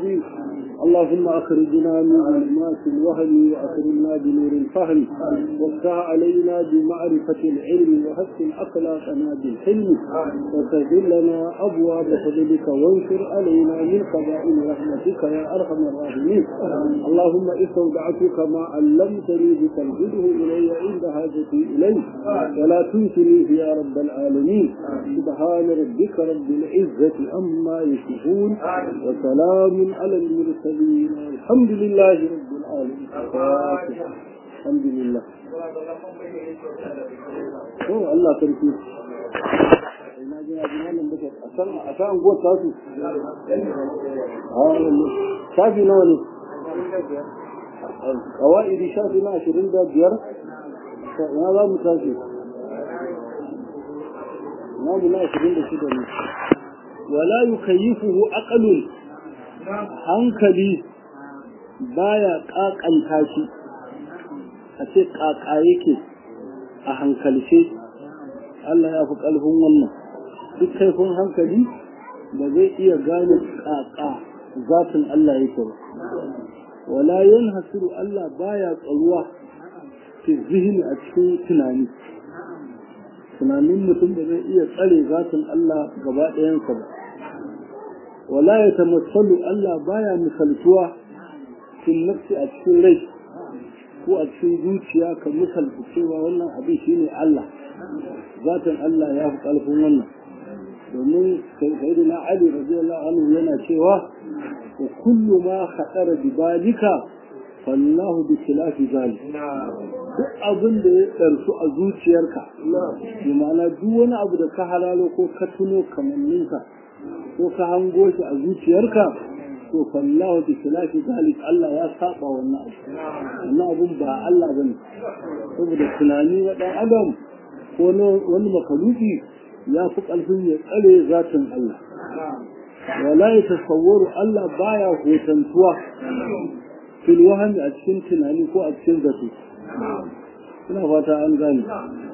العظيم اللهم أخرجنا من ظلمات الوهم وأكرمنا بنور الفهم وافتح علينا بمعرفة العلم وحسن أخلاقنا بالحلم وسهل لنا أبواب فضلك وانشر علينا من خزائن رحمتك يا أرحم الراحمين اللهم استودعتك ما علمتني بتنزله إلي عند حاجتي إليه ولا تنسنيه يا رب العالمين سبحان ربك رب العزة أما يصفون وسلام على المرسلين الحمد لله رب العالمين الحمد لله هو الله تركي a kan anguwar tasu shafi nawa ne kawai shafi na ashirin da biyar na za mu tashi na mu na ashirin da shida ne wala yukayyifuhu aqalun hankali baya kakanta shi a ce kaka yake a hankalce Allah ya fi ƙarfin wannan duk kaifin hankali ba zai iya gane kaka zafin Allah yake ba wala yanhasiru Allah baya tsaruwa fi zihni a cikin tunani tunanin mutum da zai iya tsare zafin Allah gaba ɗayansa ba wala ya tamassalu Allah baya misaltuwa cikin nafsi a cikin rai ko a cikin zuciya ka misalta cewa wannan abin shine Allah zatin Allah ya fi ƙarfin wannan domin sayyidina Ali radiyallahu anhu yana cewa wa kullu ma khatara bi balika fallahu bi khilafi zalik duk abin da ya ɗarsu a zuciyarka bi ma'ana duk wani abu da ka halalo ko ka tuno kamanninka ko ka hango shi a zuciyarka to fallahu bi khilafi zalik Allah ya saba wannan abu wannan abun ba Allah bane saboda tunani na dan adam ko wani makaluki ya fi ƙarfin ya tsare zatin Allah wala ya tasawwaru Allah baya hotantuwa fil wahami a cikin tunani ko a cikin zato ina fata an gane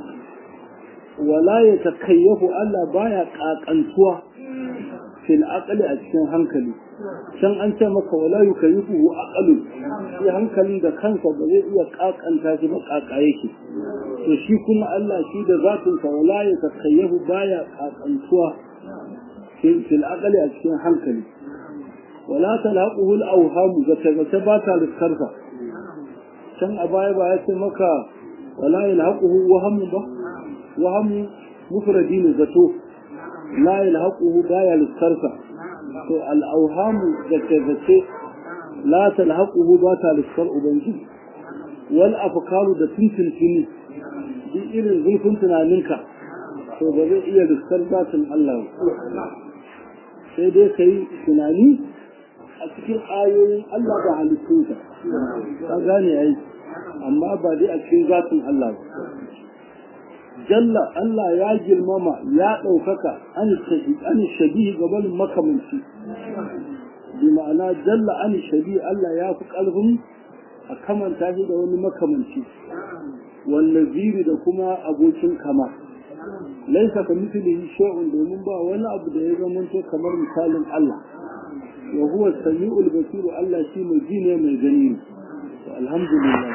wala ya takayyafu Allah baya kakantuwa fil aqli a cikin hankali can an ce maka wala yukayyifu aqlu shi hankalin da kansa ba zai iya kakanta shi ba kaka yake to shi kuma Allah shi da zatin sa wala ya takayyafu baya kakantuwa fil aqli a cikin hankali wala talaquhu al awham zata zata ba ta riskarsa can a baya ba ya ce maka wala yalhaquhu waham ba waham mufradi ne zato la yalhaquhu baya riskarsa to al awham zata zata la talhaquhu ba ta riskar ubangiji wal afkaru da tuntuntuni duk irin zurfin tunaninka to ba zai iya riskar zatin Allah sai dai kai tunani a cikin ayoyin Allah da halittunsa ka gane yayi amma ba dai a cikin zatin Allah ba jalla Allah ya girmama ya ɗaukaka an shabihi gabanin makamanci bi ma'ana jalla an shabihi Allah ya fi ƙarfin a kamanta shi da wani makamanci wallaziri da kuma abokin kama laisa ka mislihi shay'un domin ba wani abu da ya zamanto kamar misalin Allah wa huwa sami'ul basir Allah shi mai ji ne mai gani ne alhamdulillah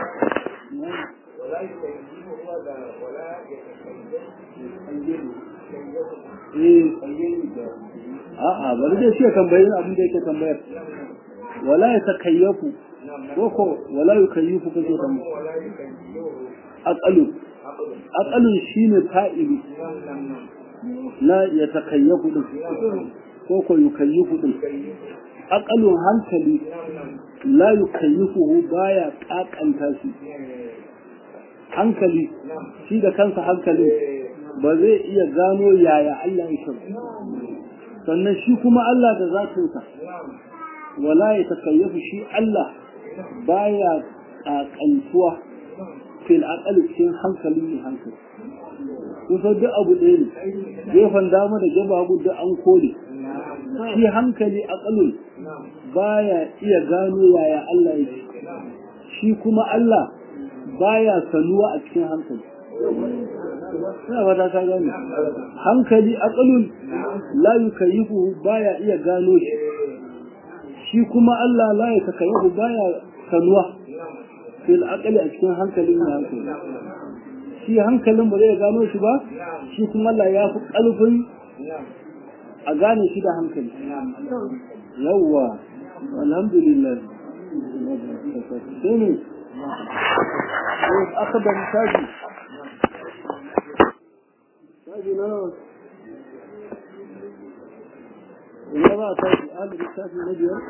a'a bari dai shi tambayi abin da yake tambayar wala ya takayyafu ko ko wala yukayyifu kake tambaya aqalu aqalu shine fa'ili la ya takayyafu din ko ko yukayyifu din aqalun hankali la yukayyifuhu baya kakanta shi hankali shi da kansa hankali ba zai iya gano yaya Allah ya shi sannan shi kuma Allah da zatinsa wala ya takayyafu shi Allah baya kakantuwa fil aqali cikin hankali ne hankali kusa duk abu ɗaya ne gefen dama da gaba hagu duk an kore shi hankali aqalun baya iya gano yaya Allah yake shi kuma Allah baya sanuwa a cikin hankali ina fata ka gane hankali aqalun la yukayyifu baya iya gano shi shi kuma Allah la ya takayyadu baya sanuwa fil aqli a cikin hankalin ya hankali shi hankalin ba zai gano shi ba shi kuma Allah ya fi ƙarfin a gane shi da hankali yawwa alhamdulillah sai ne aka da misali misali na nawa ina ba ta yi alu lissafi na biyar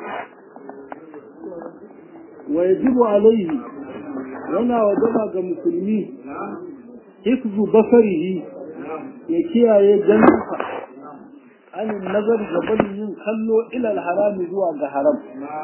wa yajibu alaihi yana wajaba ga musulmi hifzu basarihi ya kiyaye ganinsa anin nazar gaban yin kallo ilal harami zuwa ga haram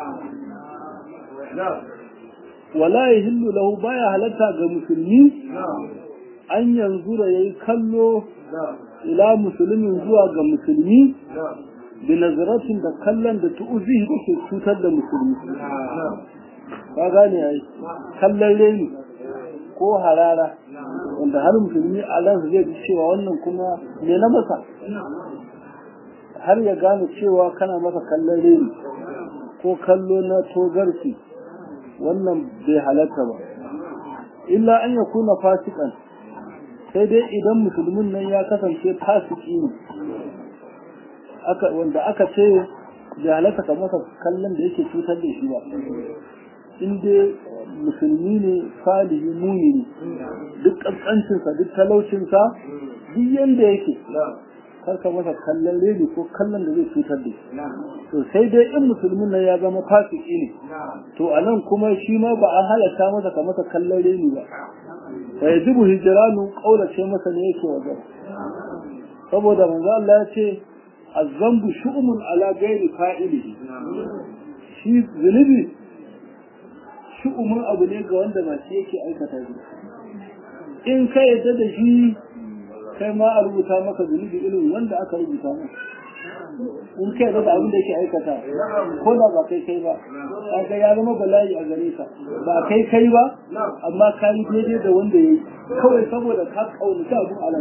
wala ya hillu lahu baya halatta ga musulmi an yanzu da ya yi kallo ila musulmin zuwa ga musulmi bi nazaratin da kallon da tu'uzihi da ke cutar da musulmi ka gane ai kallon reni ko harara wanda har musulmi a ransa zai ji cewa wannan kuma me na masa har ya gane cewa kana masa kallon reni ko kallo na togarki wannan bai halatta ba illa an ya kuna fasikan sai dai idan musulmin nan ya kasance fasiki ne wanda aka ce bai halatta ka masa kallon da yake cutar da shi ba in dai musulmi ne salihi mumini duk ƙasƙancinsa duk talaucinsa duk yanda yake karka masa kallon reni ko kallon da zai cutar da shi to sai dai in musulmin nan ya zama fasiki ne to a nan kuma shi ma ba a halatta masa ka masa kallon reni ba fa yajibu hijranu qaulace masa ne yake wajen saboda manzo Allah ya ce azambu shu'umun ala ghairi fa'ilihi shi zunubi shu'umun abu ne ga wanda ba shi yake aikata shi in ka yadda da shi kai ma a rubuta maka zunubi irin wanda aka rubuta maka in ka yadda da abin da yake aikata ko da ba kai kai ba kaga ya zama bala'i a gare ka ba kai kai ba amma ka yi daidai da wanda ya yi kawai saboda ka kaunaci abin alam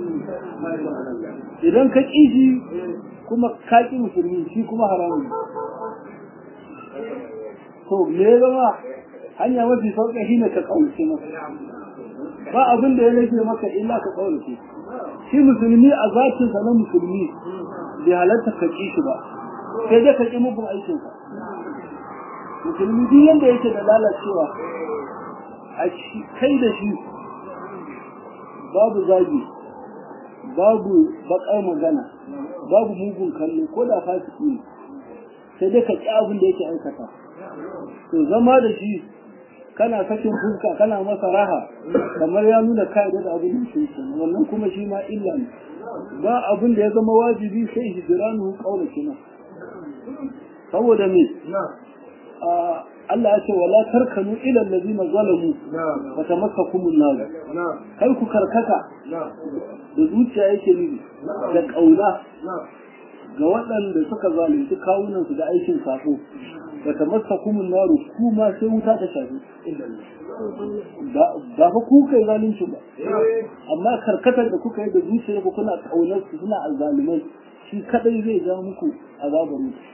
idan ka ƙi shi kuma ka ƙi musulmi shi kuma haramun to me ya zama hanya mafi sauƙi shi ne ka kaunace masa ba abin da ya rage maka illa ka kaunace shi musulmi a zatinsa na musulmi bai halatta ka ƙi shi ba sai dai ka ƙi mugun aikinsa musulmi duk yadda yake da lalacewa a kai da shi babu zagi babu baƙar magana babu mugun kallo ko da fasiki ne sai dai ka ƙi abin da yake aikata to zama da shi kana sakin fuska kana masa raha kamar ya nuna kai da abin da yake wannan kuma shi ma illa ne ba abin da ya zama wajibi sai hijranu qaula kina saboda me Allah ya ce wala tarkanu ila allazina zalamu fa tamassakum an-nar kai ku karkata da zuciya yake nufi da kauna ga waɗanda suka zalunci kawunan su da aikin sako fa tamassakum an-nar kuma sai wuta ta shafi ba fa ku kai zalunci ba amma karkatar da kuka yi da zuciya ku kuna kaunar su suna azzalumai shi kadai zai ja muku azabar mutu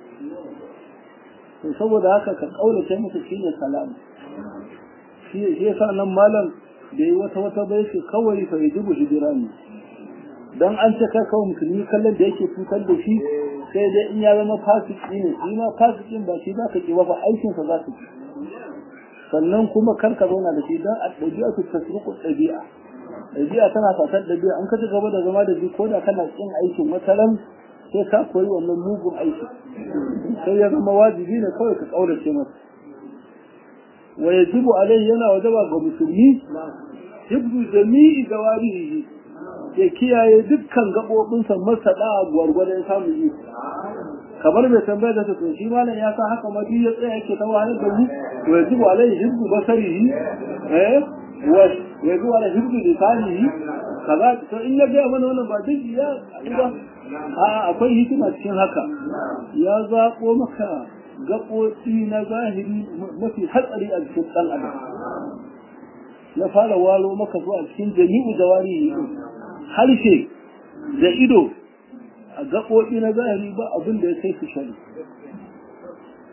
to saboda haka ka kaulace musu shine salam shi shi yasa nan malam da yi wata wata bai ce kawai fa yajibu hijrani dan an ce kai kawai musulmi kallon da yake cutar da shi sai dai in ya zama fasiki ne shi ma fasikin ba shi za ka ki ba fa aikin sa za ka ki sannan kuma kar ka zauna da shi dan a ɗabi'a su tasruku ɗabi'a ɗabi'a tana fatar ɗabi'a an ka ci gaba da zama da shi ko da kana kin aikin wata ran sai ka koyi wannan mugun aiki sai ya zama wajibi ne kawai ka kaurace masa wa yajibu alaihi yana wajaba ga musulmi hibdu jami'i gawarihi ya kiyaye dukkan gabobinsa masa da gwargwadon samun yi kamar mai tambaya da ta shi malam ya sa haka madi ya tsaya yake ta wahalar da mu wa yajibu alaihi hibdu basarihi eh wa yajibu alaihi hibdu lisanihi kaza to in ya ga mana wannan ba duk ya ba a akwai hikima cikin haka ya zaɓo maka gaɓoɓi na zahiri mafi hatsari a cikin ɗan adam ya fara walo maka zuwa cikin jami'u da wari harshe da ido a gaɓoɓi na zahiri ba abin da ya kai su shari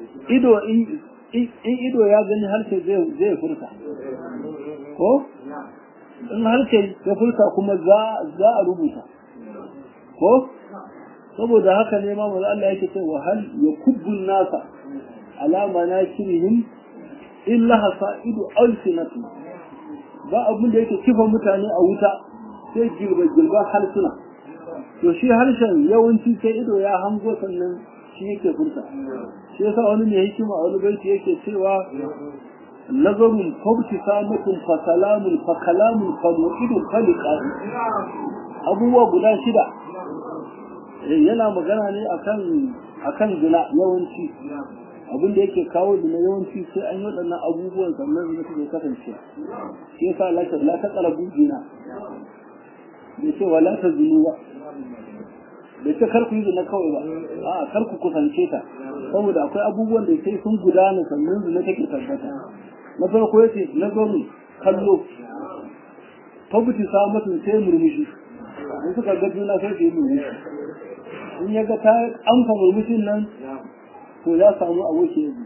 ido in ido ya gani harshe zai furta ko in harshe ya furta kuma za a rubuta ko saboda haka ne ma maza Allah yake cewa hal ya kubbun nasa alama na kirihim illa hasa'idu alsinatu ba abin da yake kifa mutane a wuta sai gilba-gilban harsuna to shi harshen yawanci sai ido ya hango sannan shi yake furta shi yasa wani mai hikima a wani baiti yake cewa nazarun fauti samatun fa salamun fa kalamun fa mu'idun khaliqa abubuwa guda shida yana magana ne akan akan zina yawanci abin da yake kawo zina yawanci sai an yi waɗannan abubuwan sannan zina suke kasance shi yasa la ta la ta qarabu zina bai ce wala ta zinu ba bai ce kar ku yi zina kawai ba a kar ku kusance ta saboda akwai abubuwan da sai sun gudana sannan zina take tabbata na farko yace na gani kallo tabbati sa mutum sai murmushi in suka ga juna sai su yi murmushi in ya ga ta amsa murmushin nan to ya samu aboki ya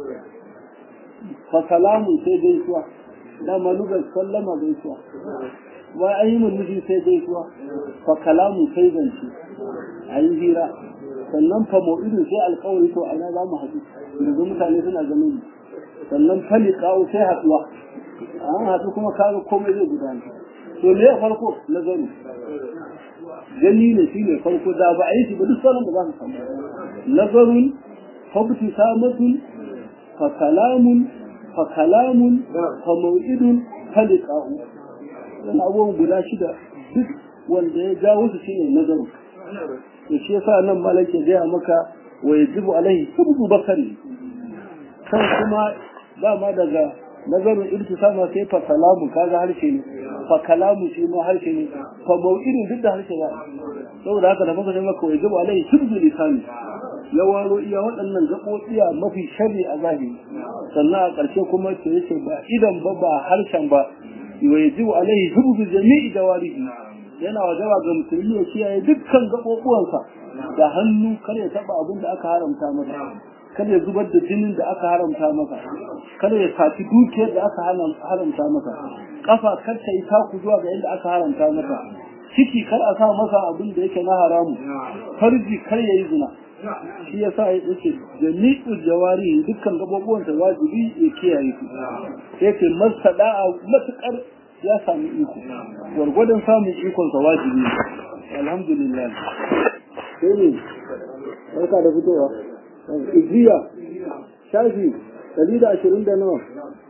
fa salamu sai gaisuwa da malugar sallama gaisuwa wa an yi murmushi sai gaisuwa fa kalamu sai zance a yi hira sannan fa mau'idu sai alkawari to a ina za mu haɗu yanzu mutane suna ganin sannan fali kawo sai haɗuwa an haɗu kuma kaga komai zai gudana to me ya farko nazaru gani ne shi ne farko da ba a yi shi ba duk sauran da za su samu nazarun fabti samatun fa kalamun fa kalamun fa mau'idun fa liqa'u dan abubuwan guda shida duk wanda ya jawo su shine nazaru to shi yasa nan malaka gaya maka wa yajibu alaihi subbu bakari kan kuma dama daga nazarin irtisama sai fa kalamu kaga harshe ne fa kalamu shi ma harshe ne fa mau'idin duk da harshe ba saboda haka da muka ce maka wai gaba alai hibzu lisani ya waro iya waɗannan gaɓoɓiya mafi sharri a zahiri sannan a ƙarshe kuma ce yake ba idan ba ba harshen ba wa yajibu alaihi hibzu jami'i dawarihi yana wajaba ga musulmi ya kiyaye dukkan gaɓoɓuwansa da hannu kar ya taɓa abin da aka haramta masa kada ya zubar da jinin da aka haramta maka kada ya saci dukiyar da aka haramta maka kafa kar ta yi taku zuwa ga inda aka haramta maka ciki kar a sa masa abin da yake na haramu farji kar ya yi zina shi ya sa yake jami'ul jawari dukkan gababuwansa wajibi ya kiyaye su yake masada'a matukar ya sami iko gwargwadon samun ikonsa wajibi alhamdulillah sai ne barka da fitowa ijiya shafi ɗari da ashirin da nawa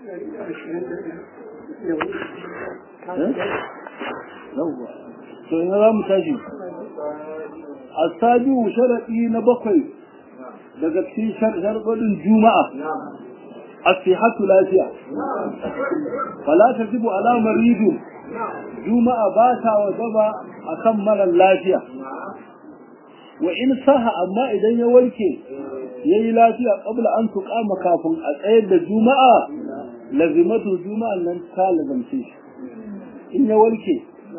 to ina za mu tashi asabiu sharaɗi na bakwai daga cikin sharɗin juma'a asihatu lafiya fala ta jibu alamar ridu juma'a ba ta wajaba akan mara lafiya wa in saha amma idan ya warke yayi lafiya qabla an tuqama kafin a tsayar da juma'a lazimatu juma'an nan ta lazamce shi in ya warke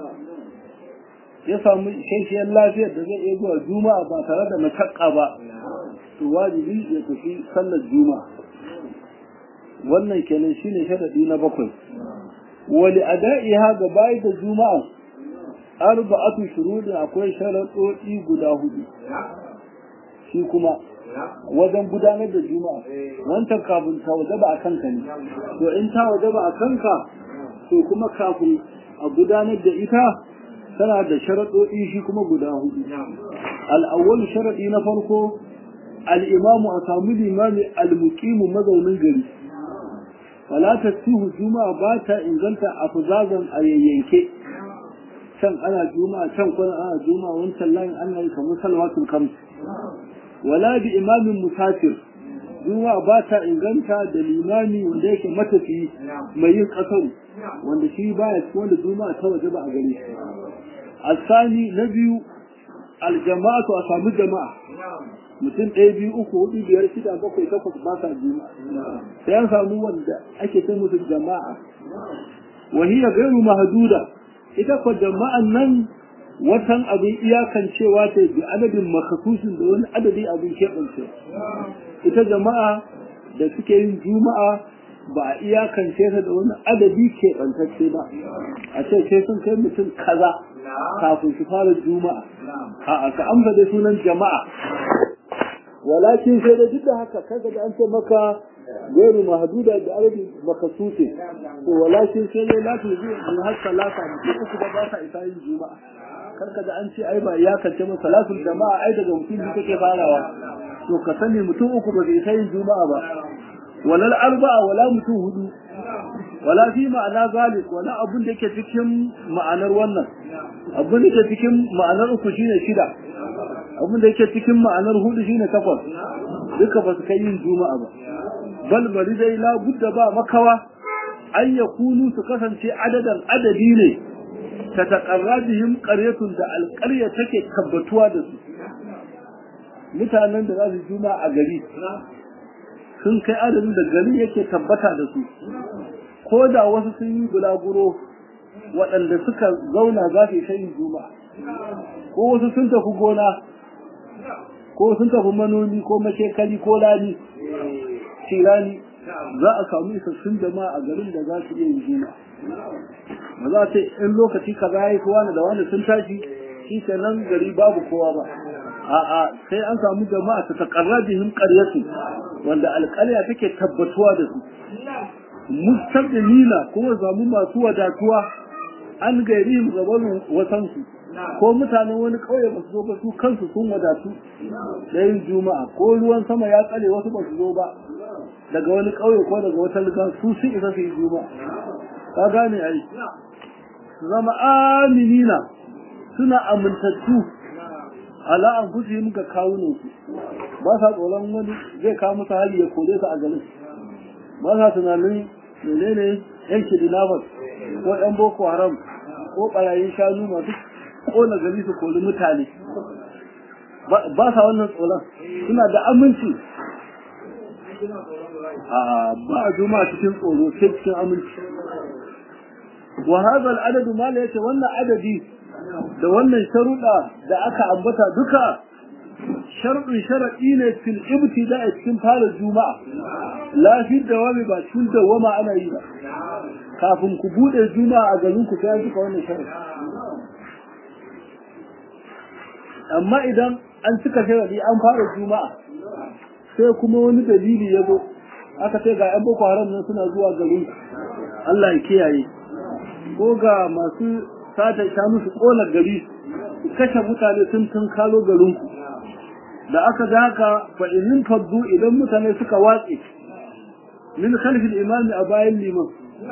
ya samu shashiyar lafiyar da zai iya zuwa juma'a ba tare da mashakka ba to wajibi ya tafi sallar juma'a wannan kenan shine sharadi na bakwai wali ada'iha ga bayi da juma'a arba'atu shurudin akwai sharaɗoɗi guda hudu shi kuma wajen gudanar da juma'a wancan kafin ta wajaba a kanka ne to in ta wajaba a kanka to kuma kafin a gudanar da ita tana da sharaɗoɗi shi kuma guda hudu al'awwal sharaɗi na farko al'imamu a samu limami al-muqimu mazaunin gari wala tasihu juma'a ba ta inganta a fuzazan a yayyanke can ana juma'a can kuna ana juma'a wancan layin ana yi kamar salwatul kams wala bi imamin musafir juma'a ba ta inganta da limami wanda yake matafiyi mai yin kasaru wanda shi baya cikin wanda juma'a ta waje ba a gare shi asani na biyu aljama'atu a samu jama'a mutum ɗaya biyu uku hudu biyar shida bakwai takwas ba sa juma'a sai an samu wanda ake ce musu jama'a wahiya gairu mahduda ita kwa jama'an nan watan abin iyakan cewa ta bi adadin makasusin da wani adadi abin keɓance ita jama'a da suke yin juma'a ba a iyakance ta da wani adadi ke ɓantacce ba a ce sai sun kai mutum kaza kafin su fara juma'a a ka amsa da sunan jama'a walakin sai da duk da haka kaga da an ce maka gairu mahduda da arabi makasute to walakin sai dai lati zuwa in har salata mutum uku da ba sa isa yin juma'a karka da an ce ai ba ya kace masa salatul jama'a ai daga mutum biyu take farawa to ka sani mutum uku ba zai isa yin juma'a ba walal arba'a wala mutum hudu wala fi ma'ana zalik wala abun da yake cikin ma'anar wannan abun da yake cikin ma'anar uku shine shida abun da yake cikin ma'anar hudu shine takwas duka ba su kai yin juma'a ba bal bari dai la budda ba makawa an yakunu su kasance adadan adadi ne ta taqarrabihim qaryatun da alqarya take tabbatuwa da su mutanen da za su juma'a a gari sun kai adadin da gari yake tabbata da su ko da wasu sun yi bulaguro waɗanda suka zauna za su yi juma'a ko wasu sun tafi gona ko sun tafi manomi ko mashekali ko lani shirani za a samu isassun jama'a a garin da za su iya yin juma'a ba za ta in lokaci kaza ya yi kowa da wani sun tashi shi nan gari babu kowa ba a'a sai an samu jama'a ta takarrabihim qaryatu wanda alƙarya take tabbatuwa da su mustaqbilina kuma zamu masu wadatuwa an gairi gaban wasan su ko mutanen wani kauye ba su zo ba su kansu sun wadatu da yin juma'a ko ruwan sama ya tsare wasu ba su zo ba daga wani kauye ko daga wata liga su sun isa su yi juma'a ka gane ai su zama aminina suna amintattu ala an fusi muka kawunan su ba sa tsoron wani zai kawo musu hali ya kore su a garin ba sa tunanin menene yan kidnappers ko yan boko haram ko barayin shanu masu kona gari su kori mutane ba sa wannan tsoron suna da aminci a ba a juma cikin tsoro sai cikin aminci wa hadha al-adad ma la yace wannan adadi da wannan sharuɗa da aka ambata duka sharɗin sharaɗi ne fil ibtida a cikin fara juma'a la fi dawami ba cikin dawama ana yi ba kafin ku bude juma'a a garin ku sai an cika wannan sharaɗi amma idan an cika sharaɗi an fara juma'a sai kuma wani dalili ya zo aka ce ga 'yan boko haram nan suna zuwa garin Allah ya kiyaye ko ga masu sata shanu su kona gari su kashe mutane sun tun kalo garinku da aka ga haka fa in faddu idan mutane suka watse min khalfil imami a bayan liman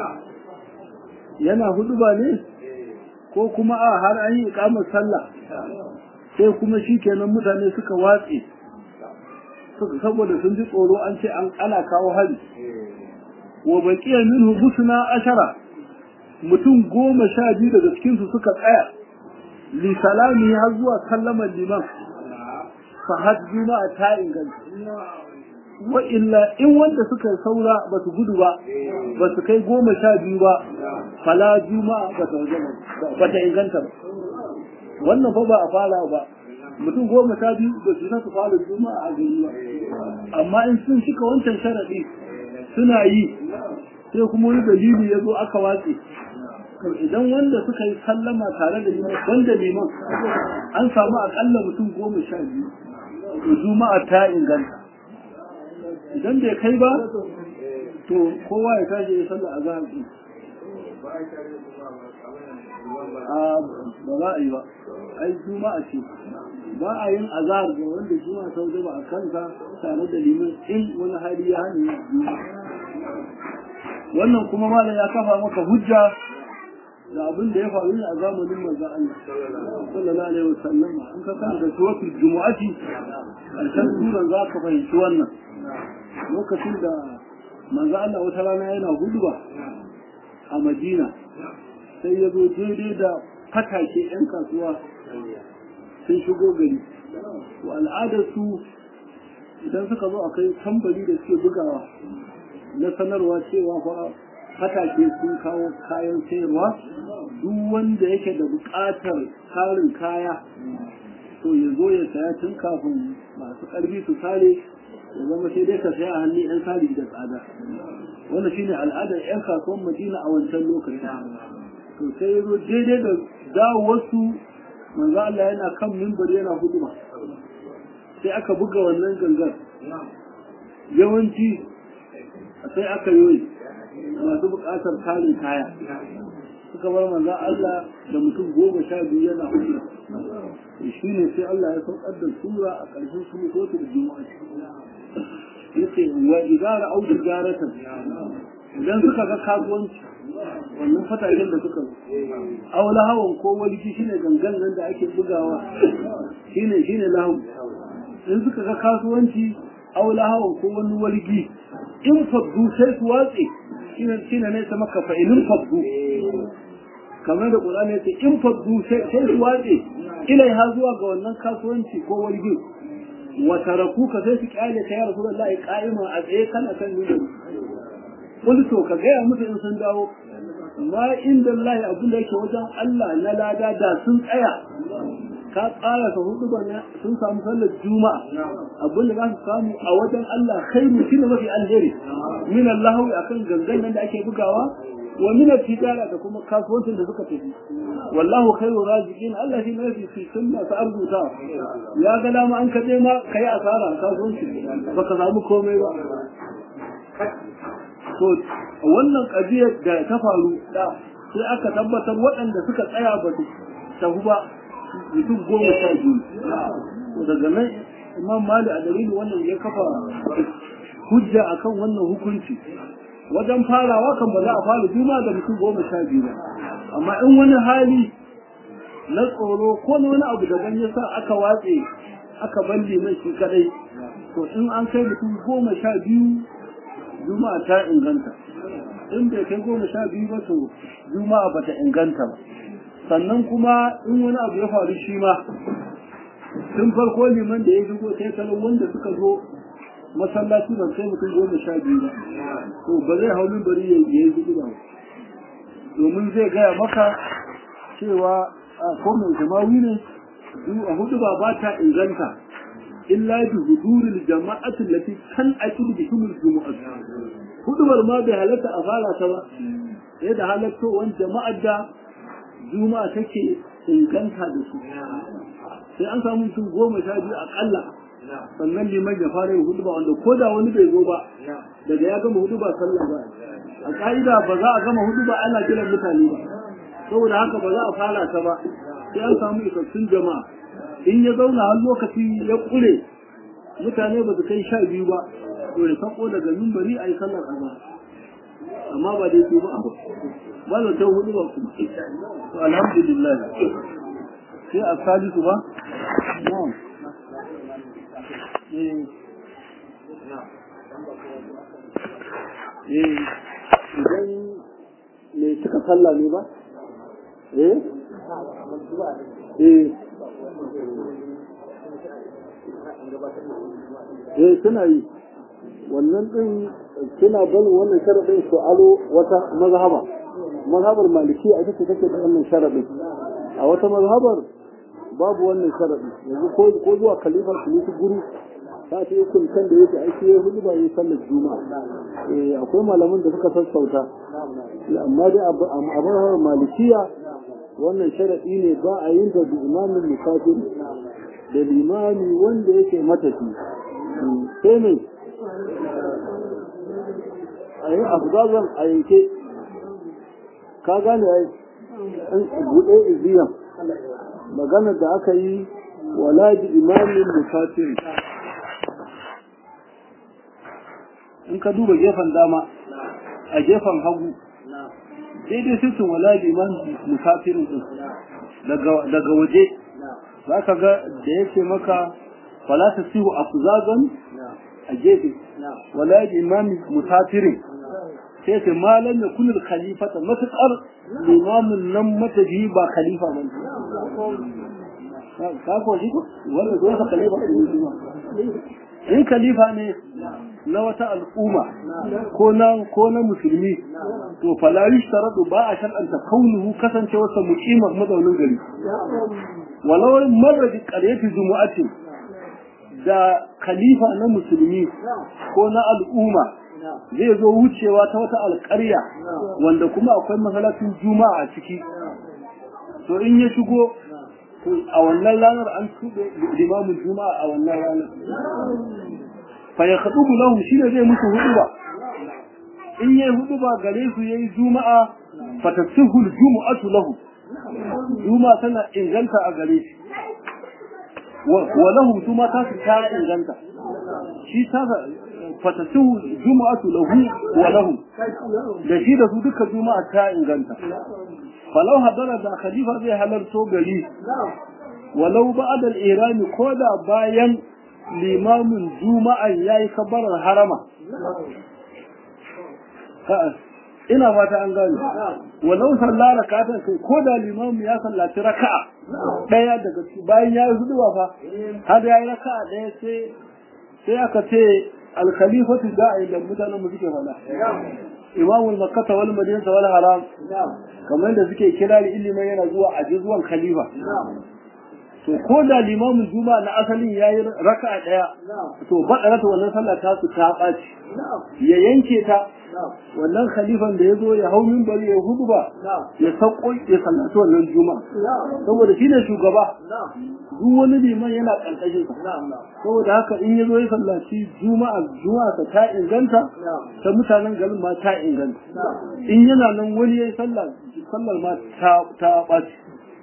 yana hudu ba ne ko kuma a har an yi ikamar sallah sai kuma shikenan mutane suka watse saboda sun ji tsoro an ce ana kawo hari wa baqiya minhu busna ashara mutum goma sha biyu daga cikinsu suka tsaya li salami har zuwa sallamar liman fa had juma'a ta inganta wa illa in wanda suka saura ba su gudu ba ba su kai goma sha biyu ba fala juma'a ba ta ba ta inganta ba wannan fa ba a fara ba mutum goma sha biyu ba su su fara juma'a a gari ba amma in sun shika wancan sharadi suna yi sai kuma wani dalili ya zo aka watse idan wanda suka yi sallama tare da liman wanda liman an samu akalla mutum goma sha biyu to juma'a ta inganta idan bai kai ba to kowa ya tashi ya sallah a zahar ɗin a ba za a yi ba ai juma'a ce ba a yin azahar ga wanda juma'a ta waje ba a kansa tare da liman in wani hali ya hana wannan kuma malam ya kafa maka hujja da abin da ya faru ne a zamanin manzo Allah sallallahu alaihi wasallam an ka kan da suratul jumu'ati alkan suran za ka fahimci wannan lokacin da manzo Allah wata rana yana huduba a Madina sai ya zo daidai da fatake yan kasuwa sun shigo gari wa al'adar su idan suka zo akai tambari da suke bugawa na sanarwa cewa fa fatake sun kawo kayan sayarwa duk wanda yake da buƙatar karin kaya to ya zo ya saya tun kafin masu ƙarfi su sare ya zama sai dai je ka saya a hannun yan sari da tsada wannan shine al'adar yan kasuwan madina a wancan lokaci to sai yazo daidai da dawowarsu manzo Allah yana kan mimbar yana huduma sai aka buga wannan gangar yawanci sai aka yi masu buƙatar tarin kaya suka bar manzo Allah da mutum goma sha biyu yana huduma shi ne sai Allah ya saukar da sura a ƙarshen su ko da juma'a yace wa idara au tijaratan idan suka ga kasuwanci wannan fataken da suka aw lahawan ko walki shine gangan nan da ake bugawa shine shine lahu in suka ga kasuwanci aw lahawan ko wani walgi in faddu sai su watse shine shine ne ta maka fa ilin faddu kamar da Qur'ani yace in faddu sai su watse ilaiha zuwa ga wannan kasuwanci ko walgi wa tarakuka sai su kyale ka ya rasulullahi qa'ima a tsaye kana kan nuna wani to ka gaya musu in sun dawo ma inda Allah abin da yake wajen Allah na lada da sun tsaya ka tsara ka hudu bana sun samu sallar juma'a abin da za su samu a wajen Allah khairu shine mafi alheri min Allah akan gangan nan da ake bugawa wa min tijara da kuma kasuwancin da suka tafi wallahu khairu raziqin Allah shi ne fi sunna ta arzuta ya ga dama an kaje ma kai asara kasuwanci baka samu komai ba to wannan ƙabiyar da ta faru sai aka tabbatar waɗanda suka tsaya ba su tafi ba mutum goma sha biyu daga nan imam mali a dalilin wannan ya kafa hujja akan wannan hukunci wajen farawa kan ba za a fara juma da mutum goma sha biyu ba amma in wani hali na tsoro ko na wani abu daban ya sa aka watse aka balle mai shi kadai to in an kai mutum goma sha biyu juma'a ta inganta in bai kai goma sha biyu ba to juma'a ba ta inganta ba sannan kuma in wani abu ya faru shi ma tun farko liman da ya shigo sai salon wanda suka zo masallaci ban sai mutum goma sha biyu ba to ba zai hau bari ya yi gudu ba domin zai gaya maka cewa a ko mai jama'i ne a hudu ba ba ta inganta illa bi huduril jama'atin lati kan akil bi kumul jumu'at hudubar ma bai halatta a fara ta ba sai da halatto wani jama'ar da juma'a take inganta da su sai an samu mutum goma sha biyu akalla sannan liman ya fara yin huduba wanda ko da wani bai zo ba daga ya gama huduba sallah ba a ka'ida ba za a gama huduba ana kiran mutane ba saboda haka ba za a fara ta ba sai an samu isassun jama'a in ya zauna har lokaci ya kure mutane ba su kai sha biyu ba to ya sako daga mimbari a yi sallar azhar amma ba dai su ba abu ba da ta hudu ba kuma to alhamdulillah sai a salisu ba na'am eh eh idan me suka sallah ne ba eh eh eh suna yi wannan din suna barin wannan sharadin su alo wata mazhaba mazhabar maliki a ita ce take da wannan sharadin a wata mazhabar babu wannan sharadi yanzu ko ko zuwa kalifar kalifu guru ta ce kun kan da yake aiki ya hudu ba yi sallar juma'a eh akwai malaman da suka sassauta amma dai a mazhabar malikiya wannan sharadi ne ba a yin da imamin musafir da limami wanda yake matafi sai ne a yi afgazan a yanke ka gane ya yi buɗe iziyan maganar da aka yi wala bi imamin musafir in ka duba gefen dama a gefen hagu daidai sisin wala bi imamin musafirin din daga waje za ka ga da yake maka fala ta sihu afzazan a gefe wala bi imamin musafirin sai ce malam ya kunul khalifata matuƙar limamin nan mataji ba khalifa ba ka ko shi wanda zuwa sa khalifa ne in khalifa ne na wata al'umma ko na ko na musulmi to fala yushtaradu ba a shar'anta kaunuhu kasancewarsa muqima mazaunin gari walau marra bi qaryati jumu'atin da khalifa na musulmi ko na al'umma zai zo wucewa ta wata alƙarya wanda kuma akwai masallacin juma'a a ciki to in ya shigo a wannan ranar an tuɓe limamin juma'a a wannan ranar fa ya kaɗu lahu shi ne zai musu hudu ba in yi hudu ba gare su yayi juma'a fa tasihul jumu'atu lahu juma'a tana inganta a gare shi wa lahum su ma ta su ta inganta shi ta fatasihu jumu'atu lahu wa lahum da shi da su duka juma'a ta inganta falau hadara da khalifa zai halarto gari walau ba'da al-irami ko da bayan limamin juma'a yayi kabarar harama ina fata an gane walau sallah rakatan kai ko da limamu ya sallaci raka'a daya daga bayan ya yi huduwa fa har ya yi raka'a daya sai sai aka ce al-khalifatu da'i da mutanen mu suke fada imamu makkah wal madinah wal haram kamar da suke kira ilimin yana zuwa a zuwan khalifa to ko da limamin juma'a na asalin yayi raka'a daya to badara ta wannan sallah ta su ta baci ya yanke ta wannan khalifan da yazo ya hau minbari ya hudu ba ya sauko ya sallaci wannan juma'a saboda shine shugaba duk wani liman yana karkashin sa saboda haka in yazo ya sallaci juma'a juma'a ta ta inganta ta mutanen garin ma ta inganta in yana nan wani yayi sallah sallar ma ta ta baci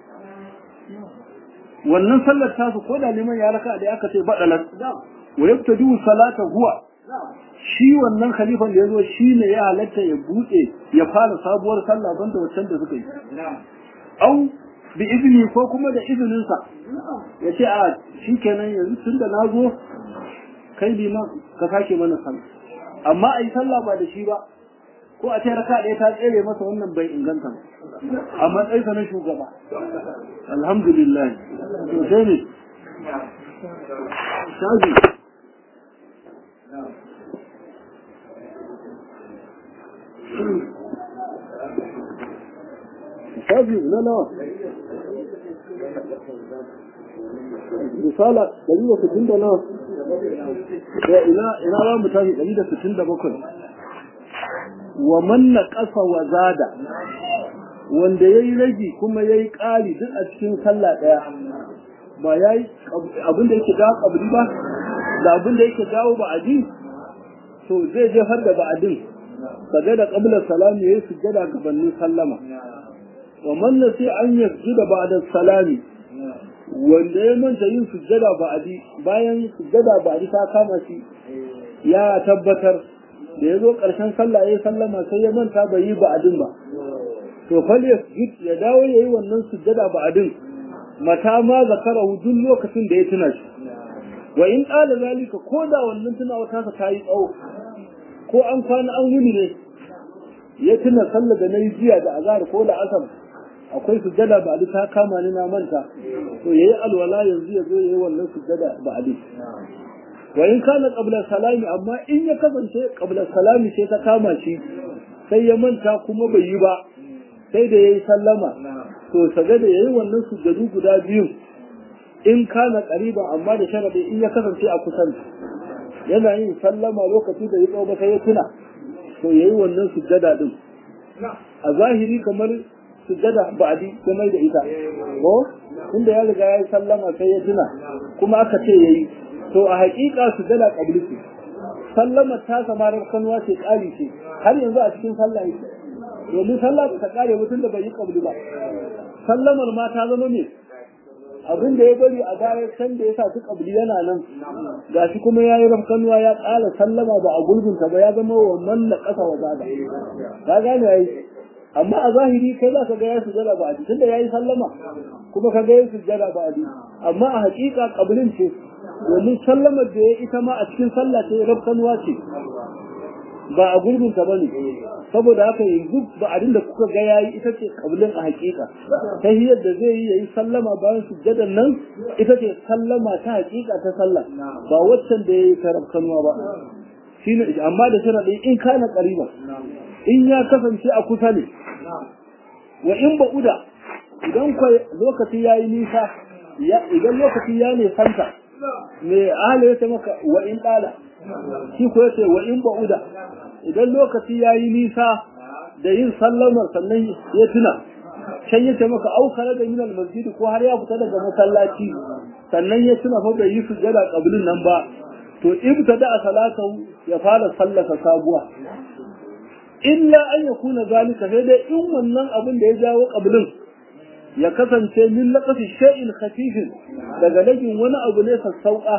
wannan sallar tasu ko da liman ya raka da aka ce badalat wa yabtadu salata huwa shi wannan khalifan da yazo shine ya halatta ya bude ya fara sabuwar sallah banda waccan da suka yi au bi izini ko kuma da izinin sa ya ce a shikenan yanzu tunda nazo kai liman ka sake mana sallah amma ai sallah ba da shi ba ko a ce raka ɗaya ta tsere masa wannan bai inganta ba a matsayinsa na shugaba alhamdulillah to sai ne shaji shaji na nawa misala ɗari da sittin da nawa ina ina za mu tashi ɗari da sittin da bakwai wa manna ƙasa wa zada wanda ya yi ragi kuma ya yi ƙari duk a cikin sallah ɗaya ba ya yi abin da yake dawo ƙabri ba da abin da yake dawo ba'adi to zai jefar da ba'adin kaga da ƙablar salami ya yi sujjada gabanin sallama wa manna sai an yi sujjada ba'da salami wanda ya manta yin sujjada ba'adi bayan sujjada ba'adi ta kama shi ya tabbatar da ya zo ƙarshen sallah ya sallama sai ya manta bai yi ba'adin ba to fal yasjud ya dawo ya yi wannan sujjada ba'adin mata ma zakara duk lokacin da ya tuna shi wa in qala zalika ko da wannan tunawa ta ta yi tsawo ko an kwana an wuni ne ya tuna sallah da nayi jiya da azhar ko da asar akwai sujjada ba'adi ta kama ni na manta to yayi alwala yanzu ya zo yayi wannan sujjada ba'adi wa in kana qabla salami amma in ya kasance qabla salami sai ta kama shi sai ya manta kuma bai yi ba sai da yayi sallama to saga da yayi wannan sujjadu guda biyu in kana qariba amma da sharadi in ya kasance a kusan yana yin sallama lokaci da ya tsawo ba sai ya tuna to yayi wannan sujjada din a zahiri kamar sujjada ba'di kuma da ita ko inda ya riga ya yi sallama sai ya tuna kuma aka ce yayi to a haƙiƙa su dala ƙabli ce sallama ta samarar kanuwa ce ƙari ce har yanzu a cikin sallah yake domin sallah ta ƙare mutum da bai yi ƙabli ba sallamar ma ta zama ne abin da ya bari a baya can da ya sa su ƙabli yana nan gashi kuma ya yi rafkanuwa ya ƙara sallama ba a gulbinta ba ya zama wannan na ƙasa wa zada ka gane ya yi amma a zahiri kai za ka ga ya sujjada ba a tunda ya yi sallama kuma ka ga ya sujjada ba a amma a haƙiƙa ƙablin ce domin sallamar da ya ita ma a cikin sallah ce rabkanuwa ce ba a gurbin ta bane saboda haka yanzu ba abin da kuka ga yayi ita ce kaulin a hakika ta hiyar da zai yi yayi sallama bayan sujjadan nan ita ce sallama ta hakika ta sallah ba waccan da yayi ta rabkanuwa ba shine amma da sharadi in kana qariba in ya kasance a kusa ne wa in ba uda idan lokaci yayi nisa idan lokaci ya ne santa me ahli ya ce maka wa in dala shi ko yace wa in ba'uda idan lokaci yayi nisa da yin sallamar sannan ya tuna can yace maka au kare da minal masjid ko har ya fita daga masallaci sannan ya tuna fa bai yi sujjada qablin nan ba to ibtada salatu ya fara sallaka sabuwa illa an yakuna zalika sai dai in wannan abin da ya jawo qablin ya kasance min laqafi shay'in khafifin daga lagin wani abu ne sassauka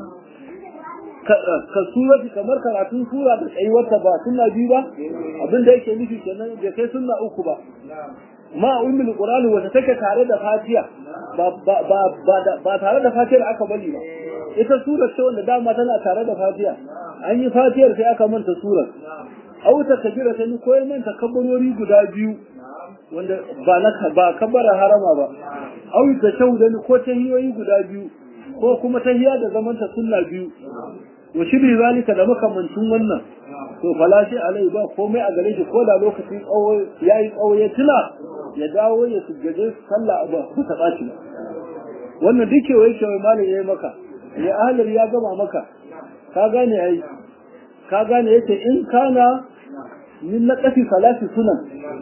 ka surati kamar karatun sura da tsayuwarta ba sunna biyu ba abin da yake nufi kenan bai kai sunna uku ba ma ummul qur'an wata take tare da fatiha ba ba ba ba tare da fatiha aka bari ba ita surar ce wanda dama tana tare da fatiha an yi fatihar sai aka manta surar au ta kabira ta ni koyi manta kabarori guda biyu wanda ba na ba kabara harama ba au ta shauda ni ko tahiyoyi guda biyu ko kuma tahiya da zamanta sunna biyu wa shiri zalika da makamancin wannan to falashi alai ba komai a gare shi ko da lokacin tsawo yayi tsawo ya tuna ya dawo ya sujjade sallah ba ku ta baci wannan duk wai wai malam yayi maka ya ahlir ya gama maka ka gane ai ka gane yace in kana min naqasi salati sunan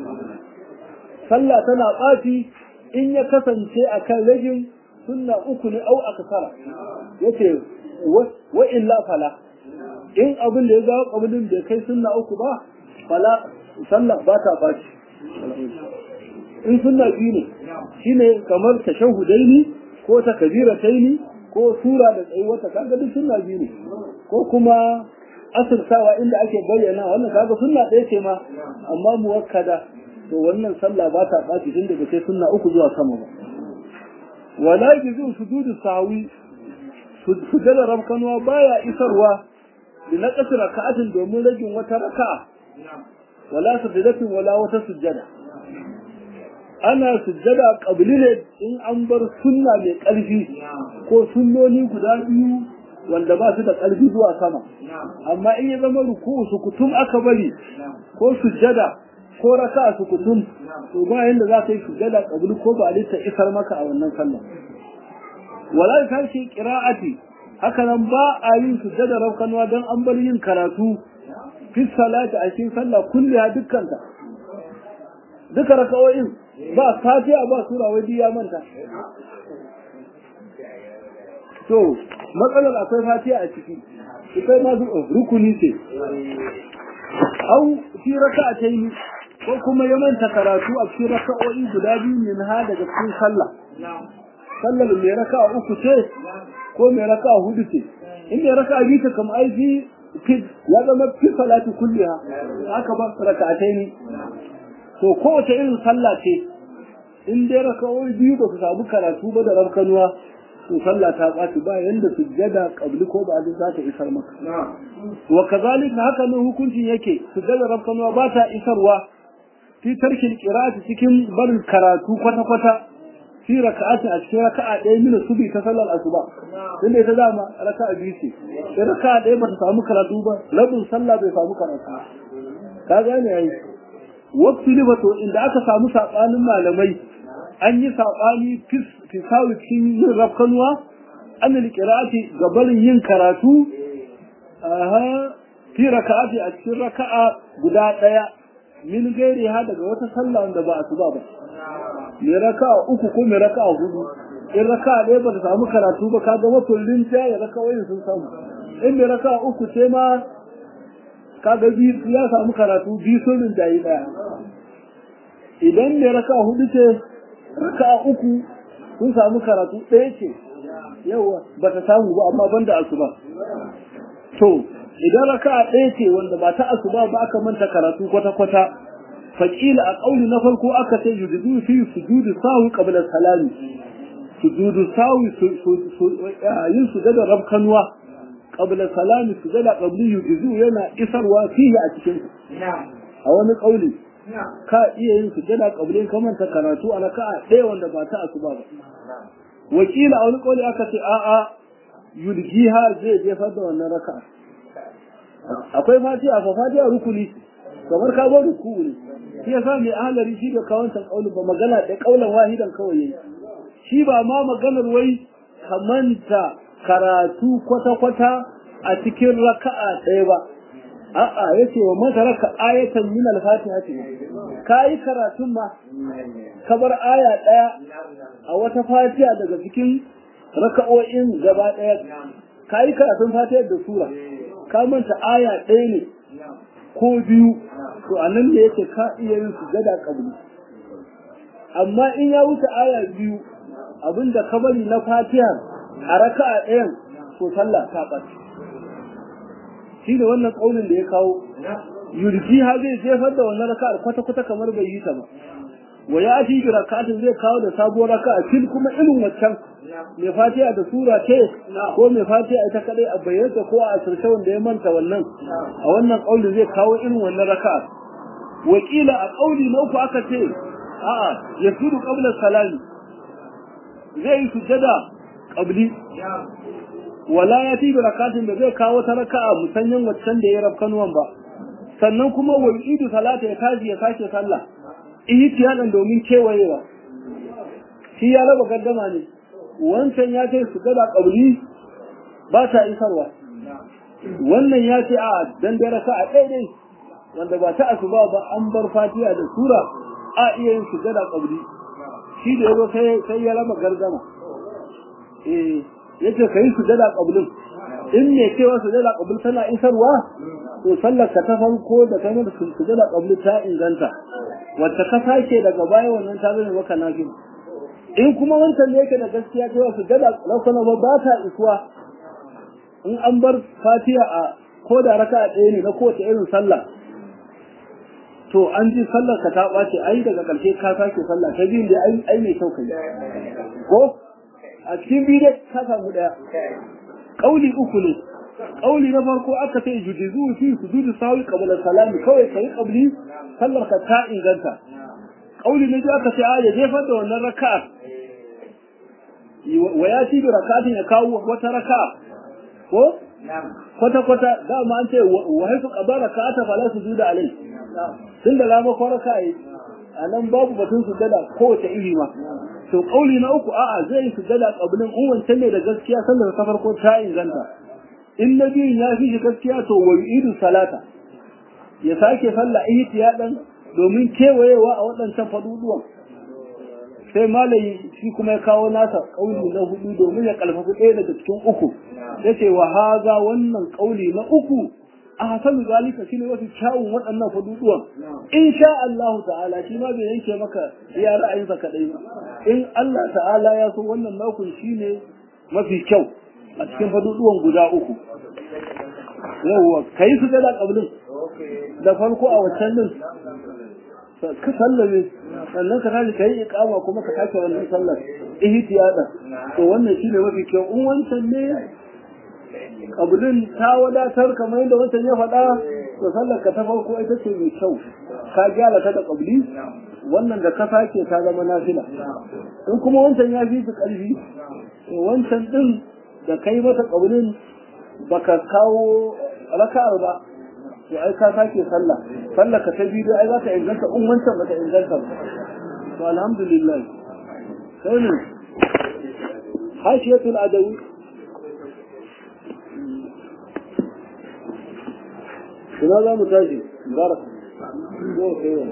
sallah tana baci in ya kasance akan rajin sunna uku ne au akasara yace wa illa fala in abin da ya zawo kabilin da kai sunna uku ba fala sallah ba ta baci in sunna biyu ne shine kamar tashahudaini ko ta kabirataini ko sura da tsayuwata kaga duk sunna biyu ne ko kuma asirtawa inda ake bayyana wannan kaga sunna ɗaya ce ma amma muwakkada to wannan sallah ba ta baci tun daga kai sunna uku zuwa sama ba wala yuzu sujudu sawi sujada rabkanwa baya isarwa da na kasar raka'atin domin ragin wata raka'a wala sujudatin wala wata sujada ana sujada qabli ne in an bar sunna mai ƙarfi ko sunnoni guda biyu wanda ba su da ƙarfi zuwa sama amma in ya zama ruku'u sukutum aka bari ko sujada ko raka'a sukutum to ba yanda za ka yi sujada qabli ko ba ta isar maka a wannan sallah wala kashi qira'ati haka nan ba a yin sujjada raukanwa don an bar yin karatu fi salati a cikin sallah kulliya dukkanta duka rakawoyin ba fatiha ba sura wai ya manta to matsalar akwai fatiha a ciki ita ma rukuni ce au fi raka'atayn ko kuma ya manta karatu a cikin raka'o'i guda biyu ne na daga cikin sallah sallar mai raka'a uku ce ko mai raka'a hudu ce in mai raka'a biyu ta kama aiki ya zama fi salati kulliha haka ba raka'atai ne to kowace irin sallah ce in dai raka'o'i biyu ba su samu karatu ba da rabkanuwa to sallah ta ɓaci ba yanda sujjada qabli ko ba za ta isar maka wa kazalika haka ne hukuncin yake sujjada rabkanuwa ba ta isarwa fi tarkin qira'ati cikin barin karatu kwata kwata fi raka'atin a cikin raka'a ɗaya mina subi ta sallar asuba tunda ita dama raka'a biyu ce in raka'a ɗaya ba ta samu karatu ba rabin sallah bai samu karatu ka gane yayi wakti ne to inda aka samu sabanin malamai an yi sabani fi sawi cikin yin rafkanuwa an da qira'ati ga barin yin karatu aha fi raka'ati a cikin raka'a guda ɗaya min gairi ha daga wata sallah wanda ba asuba ba mai raka'a uku ko mai raka'a hudu in raka'a ɗaya ba ta samu karatu ba ka ga makullin ta ya raka wayin sun samu in mai raka'a uku ce ma ka ga biyu ya samu karatu biyu sun rinjayi ɗaya idan mai raka'a hudu ce raka'a uku sun samu karatu ɗaya ce yawa ba ta samu ba amma banda asuba to idan raka'a ɗaya ce wanda ba ta asuba ba aka manta karatu kwata-kwata فقيل أقول نفرق أكثر يجدون في سجود ساوي قبل السلام سجود ساوي yin sujada rabkanwa qabla salami sujada qabli yujizu yana isarwa fihi a cikin a wani kauli ka iya yin sujada qabli kamar ta karatu a raka'a ɗaya wanda ba ta asuba ba wakila a wani kauli aka ce a'a yulgiha zai jefar da wannan raka'a akwai fatiha fa fatiha rukuni kamar ka zo ruku ne shi yasa mai ahalari shi da kawancan kaulin ba magana da kaulan wahidan kawai yayi shi ba ma maganar wai kamanta karatu kwata-kwata a cikin raka'a ɗaya ba a'a yace wa man taraka ayatan min al-fatiha kai karatun ma kabar aya ɗaya a wata fatiha daga cikin raka'o'in gaba ɗaya kai karatun fatiha da sura ka manta aya ɗaya ne ko biyu to anan ne yake ka iya yin sujada kabli amma in ya wuce aya biyu abinda ka bari na fatiha a raka'a ɗayan to sallah ta ɓace shi da wannan ƙaunin da ya kawo yurji ha zai jefar da wannan raka'ar kwata-kwata kamar bai yi ta ba wa ya fi bi raka'atin zai kawo da sabuwar raka'a fil kuma irin waccan mai fatiha da sura ce ko mai fatiha ita kadai a bayyana ko a asirce wanda ya manta wannan a wannan ƙaunin zai kawo irin wannan raka'ar wakila a ƙauli na uku aka ce a'a ya sudu qabla salami zai yi sujjada qabli wala ya tibi rakatin da zai kawo ta raka'a musanyin waccan da ya rafkanuwan ba sannan kuma wal idu salata ya tashi ya sake sallah ihtiyadan domin kewayewa shi ya raba gaddama ne wancan ya ce sujjada qabli ba ta isarwa wannan ya ce a dan da raka'a daidai wanda ba ta asuba ba an bar fatiha da sura a iya yin sujjada qabli shi da yazo sai sai ya raba gardama eh yace kai sujjada qablin in ne cewa sujjada qabl tana isarwa to sallar ka ta farko da kai da sujjada qabl ta inganta wacce ka sake daga baya wannan ta zama maka nafi in kuma wancan ne yake da gaskiya cewa sujjada rakana ba ba ta isuwa in an bar fatiha a ko da raka'a ɗaya ne na kowace irin sallah to an ji sallar ka ta ɓace ai daga ƙarshe ka sake sallah ta biyun da ai ai mai kyau kai ko a cikin biyu dai ka samu ɗaya ƙauli uku ne ƙauli na farko aka ce jujizu fi sujudu sawi qabla salami kawai kai qabli sallar ka ta inganta ƙauli na biyu aka ce a ya jefar da wannan raka'a wa ya ci da raka'atin ya kawo wata raka'a ko kwata-kwata dama an ce wa haifu ƙabar raka'ata fala sujuda alai tun da lama kwaraka yi a nan babu batun sujada kowace iri ma to kauli na uku a'a zai yi sujada kabilin in wancan ne da gaskiya sallar ta farko ta inganta in na biyun ya fi shi gaskiya to wa idu salata ya sake sallah ihtiyadan domin kewayewa a waɗancan faduduwan sai malayi shi kuma ya kawo nasa kauli na hudu domin ya kalfafi ɗaya daga cikin uku yace wa haza wannan kauli na uku a hasanu zalika shi ne wasu kyawun waɗannan faduduwan in sha Allah ta'ala shi ma bai yanke maka ya ra'ayinsa kaɗai ba in Allah ta'ala ya so wannan nakun shi ne mafi kyau a cikin faduduwan guda uku yawwa ka yi su da ƙablin da farko a waccan din ka sallame sannan ka tashi ka yi iƙama kuma ka tashi wannan sallar ihtiyada to wannan shi ne mafi kyau in wancan ne kabulin ta wadatar kamar yadda wancan ya faɗa to sallar ka ta farko ita ce mai kyau ka gyara ta da kabuli wannan da ka sake ta zama nafila in kuma wancan ya fi su ƙarfi to wancan din da kai mata kabulin baka kawo raka'ar ba to ai ka sake sallah sallar ka ta biyu ai za ta inganta in wancan bata inganta ba to alhamdulillah sai ne hashiyatul adawi ina za mu tashi barak yau kai wa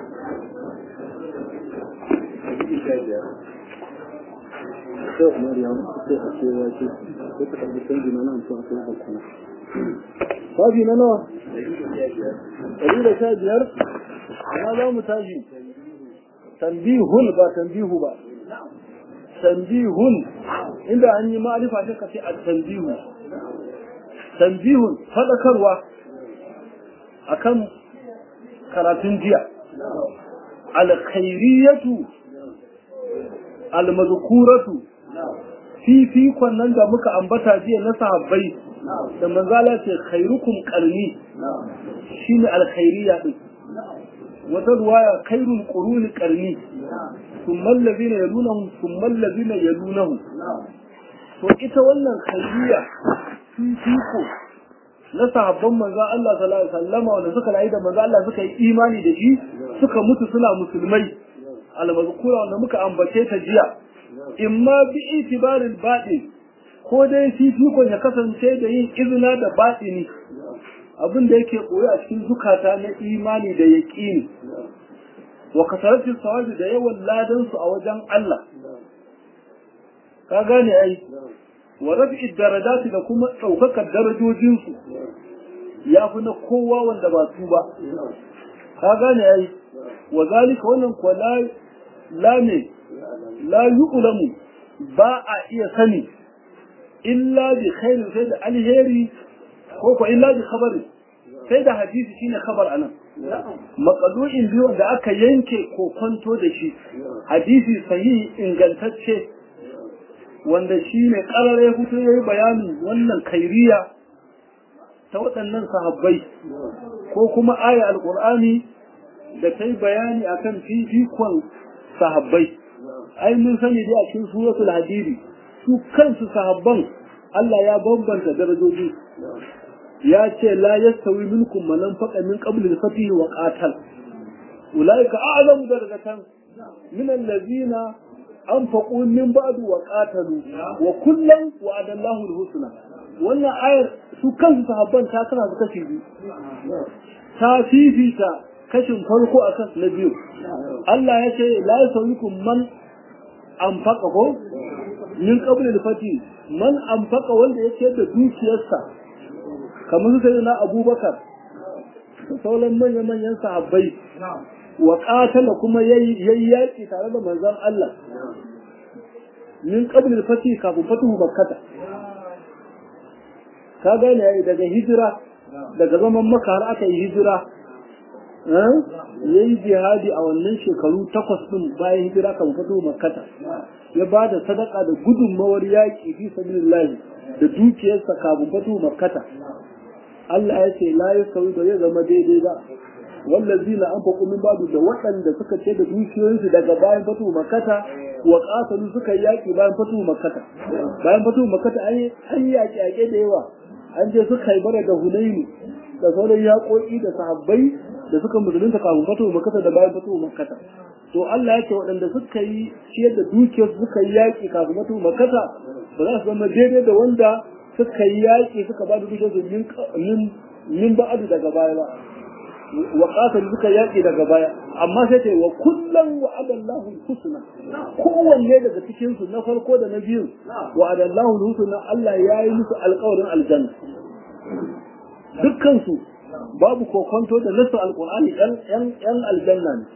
sai umar ya sai a ce ya ce sai ka karbi canji na nan sun sai bakuna tashi na nawa ɗari da sha biyar ina za mu tashi tambihun ba tambihu ba tambihun inda an yi ma'arifa sai ka ce a tambihu tambihun faɗakarwa akan karatun jiya alkhairiyatu almazkuratu fifikon nan da muka ambata jiya na sahabbai da manzala ce khairukum qarni shine alkhairiya din wata ruwaya khairul quruni qarni thumma alladhina yalunahum thumma alladhina yalunahum to ita wannan khairiya fifiko na sahabban manzo Allah sallallahu alaihi wasallama wanda suka rayu da manzo Allah suka yi imani da shi suka mutu suna musulmai almazkura wanda muka ambace ta jiya imma bi itibaril baɗi ko dai fifikon ya kasance da yin izina da baɗini abin da yake koyi a cikin zukata na imani da yaƙini wa kasaratin sawabi da yawan ladansu a wajen Allah ka gane ai wa rafi'id darajati da kuma ɗaukakar darajojinsu ya fi na kowa wanda ba su ba ka gane ai wa zalika wannan kuwa la la ne la yu'lamu ba a iya sani illa bi khairin sai da alheri ko ko illa bi khabari sai da hadisi shine khabar anan maqadu'in biyu da aka yanke ko kwanto da shi hadisi sahihi ingantacce wanda shi ne ƙarare hutu ya yi bayanin wannan kairiya ta waɗannan sahabbai ko kuma aya alƙur'ani da ta yi bayani a kan fifikon sahabbai ai mun sani dai a cikin suratul hadiri su kansu sahabban Allah ya bambanta darajoji ya ce la yastawi minkum man anfaqa min qabli al-fatih wa qatal ulaika a'zamu darajatan min allazina anfaqu min ba'du wa qatalu wa kullan wa'ada Allahu al-husna wannan ayar su kansu sahabban ta tana da kashi biyu ta fifita kashin farko akan na biyu Allah ya ce la yasawikum man anfaqa ko min qabli al-fati man anfaqa wanda ya ce da dukiyarsa kamar su sai na Abubakar sauran manyan manyan sahabbai wa qatala kuma yayi yaki tare da manzon Allah min qabl al-fati kafin fatuhu makkah ka gane yayi daga hijira daga zaman makka har aka yi hijira eh yayi jihadi a wannan shekaru takwas din bayan hijira kan fatuhu makkah ya bada sadaka da gudunmawar yaki fi sabilillah da dukiyarsa kafin fatuhu makkah Allah ya ce la yasawi ba zai zama daidai ba wallazina anfaqu min ba'du da waɗanda suka ce da dukiyoyinsu daga bayan fatu makata wa qatalu suka yaki bayan fatu makata bayan fatu makata an an yaki yake da yawa an je suka yi bara da hunaini da sauran yaƙoƙi da sahabbai da suka musulunta kafin fatu makata da bayan fatu makata to Allah ya ce waɗanda suka yi ciyar da dukiyarsu suka yi yaki kafin fatu makata ba za su zama daidai da wanda suka yi yaki suka ba da dukiyarsu min min ba'adu daga baya ba wa qatal suka yaki daga baya amma sai ce wa kullum wa adallahu husna kowanne daga cikin su na farko da na biyu wa adallahu husna Allah ya yi musu alƙawarin aljanna dukkan su babu kokonto da nasu alqur'ani yan yan yan aljanna ne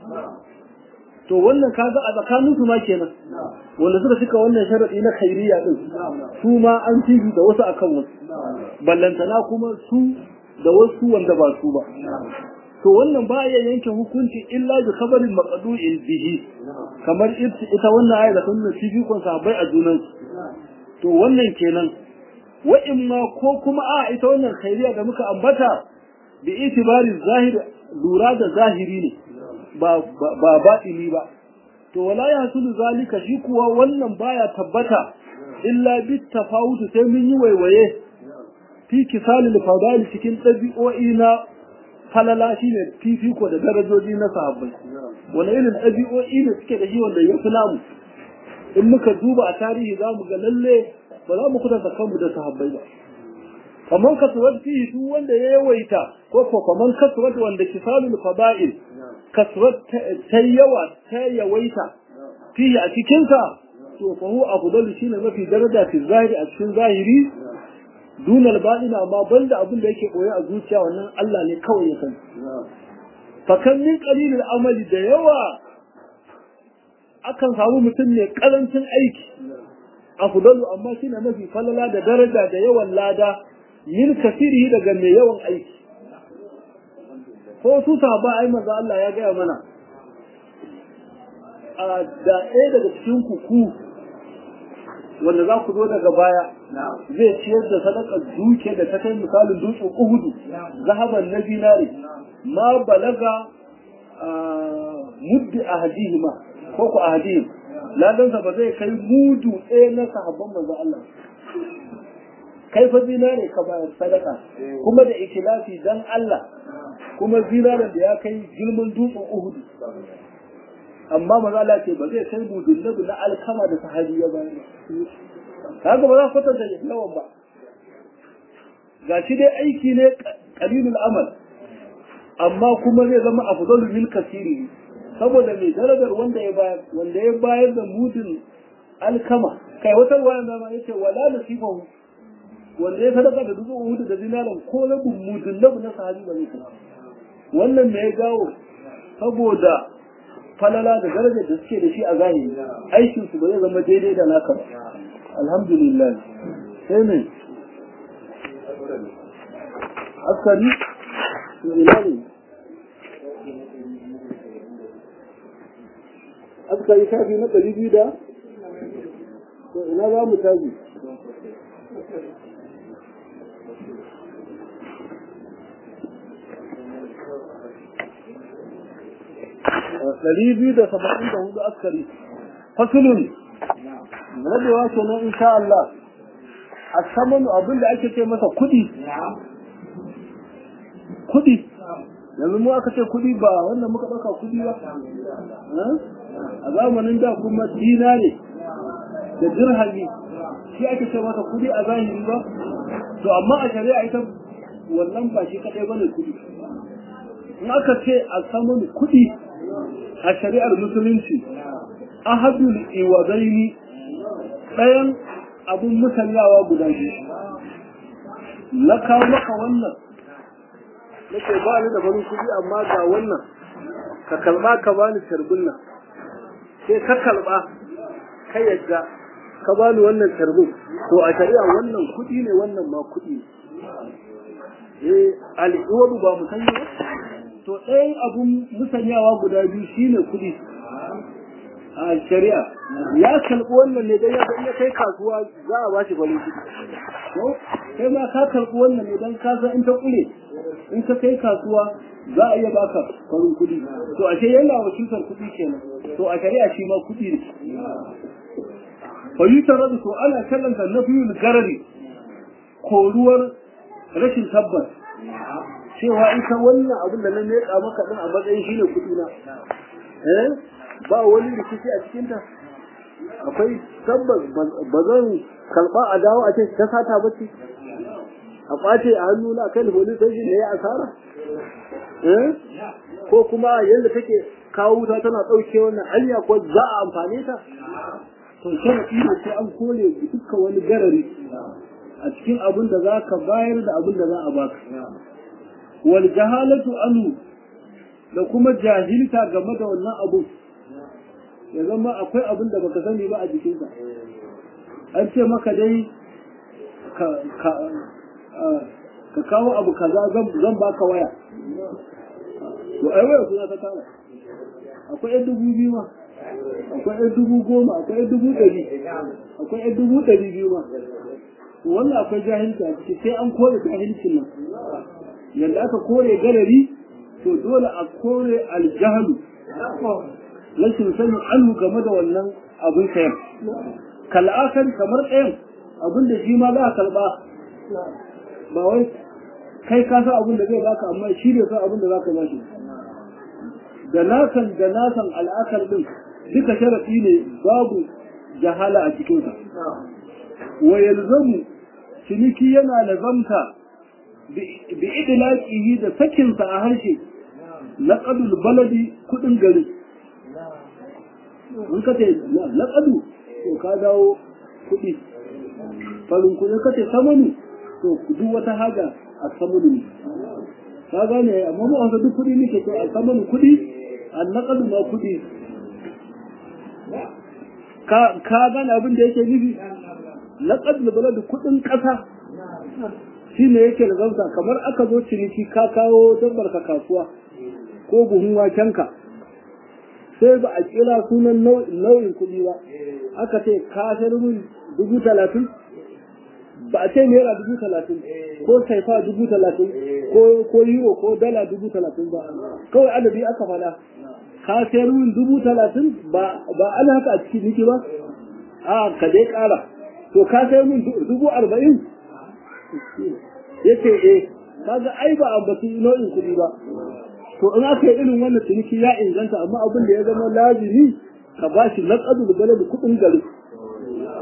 to wannan kaga a tsakanin su ma kenan wanda suka cika wannan sharadi na khairiyya din su ma an tibi da wasu akan wasu ballantana kuma su da wasu wanda ba su ba to wannan ba ya yanke hukunci illa bi khabarin maqdu'in bihi kamar ita wannan ayat da kuma fifikon sahabbai a junan to wannan kenan wa imma ko kuma a ita wannan khairiya da muka ambata bi itibari zahir lura da zahiri ne ba ba batini ba to wala ya hasulu zalika shi kuwa wannan baya tabbata illa bi tafawutu sai mun yi waiwaye fi kisalil fadali cikin ɗabi'o'i na falala shi ne fifiko da darajoji na sahabbai wani irin ɗabi'o'i ne suke da shi wanda ya fi namu in muka duba a tarihi za mu ga lalle ba za mu kudanta kanmu da sahabbai ba kamar kasuwar fihi duk wanda ya yawaita ko ko kamar kasuwar wanda kisalul fada'il kasuwar ta yawa ta yawaita fihi a cikinsa to fa huwa afdalu shine mafi daraja fi zahiri a cikin zahiri dunal baɗina amma banda abin da yake koyi a zuciya wannan Allah ne kawai ya sani fakan min qalilil amali da yawa akan samu mutum ne karancin aiki afdalu amma shine mafi falala da daraja da yawan lada min kasiri daga mai yawan aiki ko su sahaba ai manzo Allah ya gaya mana a da ɗaya daga cikin kuku wanda za ku zo daga baya zai ciyar da sadakar duke da ta kai misalin dutsen uhudu zahaban na dinari ma balaga muddi a hadihima ko ku a hadihim ladansa ba zai kai mudu ɗaya na sahabban manzo Allah kai fa zinare ka bayar sadaka kuma da ikilafi dan Allah kuma zinaren da ya kai girman dutsen uhudu amma maza Allah ce ba zai kai mudun na alkama da sahabi ya bayar kaga ba za ku kwatanta yawan ba ga shi dai aiki ne qalilul amal amma kuma zai zama afdalu min kasiri saboda mai darajar wanda ya bayar wanda ya bayar da mudin alkama kai wata ruwayan zama yace wala nasifahu wanda ya sadaka da dubu hudu da dinaran ko rabin mudin labu na sahabi ba zai kai wannan me ya gawo saboda falala da darajar da suke da shi a zahiri aikin su ba zai zama daidai da naka ba alhamdulillah sai ne askari ina ne askari shafi na ɗari biyu da to ina za mu tafi ɗari biyu da saba'in da hudu askari fasulun rabewa kenan insha Allah a saman abin da ake ce masa kuɗi kuɗi yanzu mu aka ce kuɗi ba wannan muka ɗauka kuɗi ba a zamanin da kuma dinare da dirhami shi ake ce masa kuɗi a zahiri ba to amma a shari'a ita wannan ba shi kaɗai bane kuɗi in aka ce a saman kuɗi a shari'ar musulunci ahadul iwadaini ɗayan abun musanyawa guda biyu na kawo maka wannan nake ba ni da farin kuɗi amma ga wannan ka kalba ka bani tarbin nan sai ka kalba ka yadda ka bani wannan tarbin to a shari'a wannan kuɗi ne wannan ma kuɗi ne eh al'iwadu ba mu sanya ba to ɗayan abun musanyawa guda biyu shine kuɗi a shari'a ya kalbi wannan ne dan ya san ya kai kasuwa za a bashi farin kuɗi ko kai ma ka kalbi wannan ne dan ka san in ta kure in ka kai kasuwa za a iya baka farin kuɗi to ashe yana wakiltar kuɗi kenan to a shari'a shi ma kuɗi ne fa yutaradu to ana kallanta nafiyul garari koruwar rashin tabbas cewa ita wannan abin da na leƙa maka din a matsayin shine kuɗi na eh ba wani rikici a cikinta akwai tabbas ba zan karɓa a dawo a ce ta sata ba ce a ɓace a hannu na kai da police station ne ya asara ko kuma yadda take kawo wuta tana ɗauke wannan hanya ko za a amfane ta to sharaɗi ne sai an kore dukkan wani garari a cikin abin da za ka bayar da abin da za a baka wal jahalatu anu da kuma jahilta game da wannan abu ya zama akwai abin da baka sani ba a jikinsa an ce maka dai ka kawo abu kaza zan baka waya to ai waya suna ta kama akwai yan dubu biyu ma akwai yan dubu goma akwai yan dubu ɗari akwai yan dubu ɗari biyu ma wannan akwai jahilci a ciki sai an kore jahilcin nan yadda aka kore galari to dole a kore aljahalu rashin sanin anhu game da wannan abin sayan kal'akar kamar ɗayan abin da shi ma za a karɓa ba wai kai ka san abin da zai baka amma shi ne san abin da za ka ba shi da nasan da nasan al'akar din duka sharafi ne babu jahala a cikinsa wa yalzamu ciniki yana lazamta bi idlaqihi da sakinsa a harshe laqadul baladi kudin gari in ka ce laƙadu to ka dawo kuɗi farin kuɗi ka ce samanu to duk wata haja a samanu ne ka gane amma mu wasa duk kuɗi nake to a samanu kuɗi a laƙadu ma kuɗi ka gane abin da yake nufi laƙadu bala da kuɗin ƙasa shi ne yake da zauta kamar aka zo ciniki ka kawo dabbar ka kasuwa ko buhun wakenka sai ba a kira sunan nau'in kuɗi ba aka ce ka mun dubu talatin ba a ce naira dubu talatin ko saifa dubu talatin ko euro ko dala dubu talatin ba kawai adadi aka fada ka sayar mun dubu talatin ba ana haka a cikin niki ba a ka dai kara to ka sayar mun dubu arba'in ya ce eh kaga ai ba ambaci nau'in kuɗi ba to in aka yi irin wannan ciniki ya inganta amma abin da ya zama lazimi ka ba shi naƙadu da gane da kuɗin gari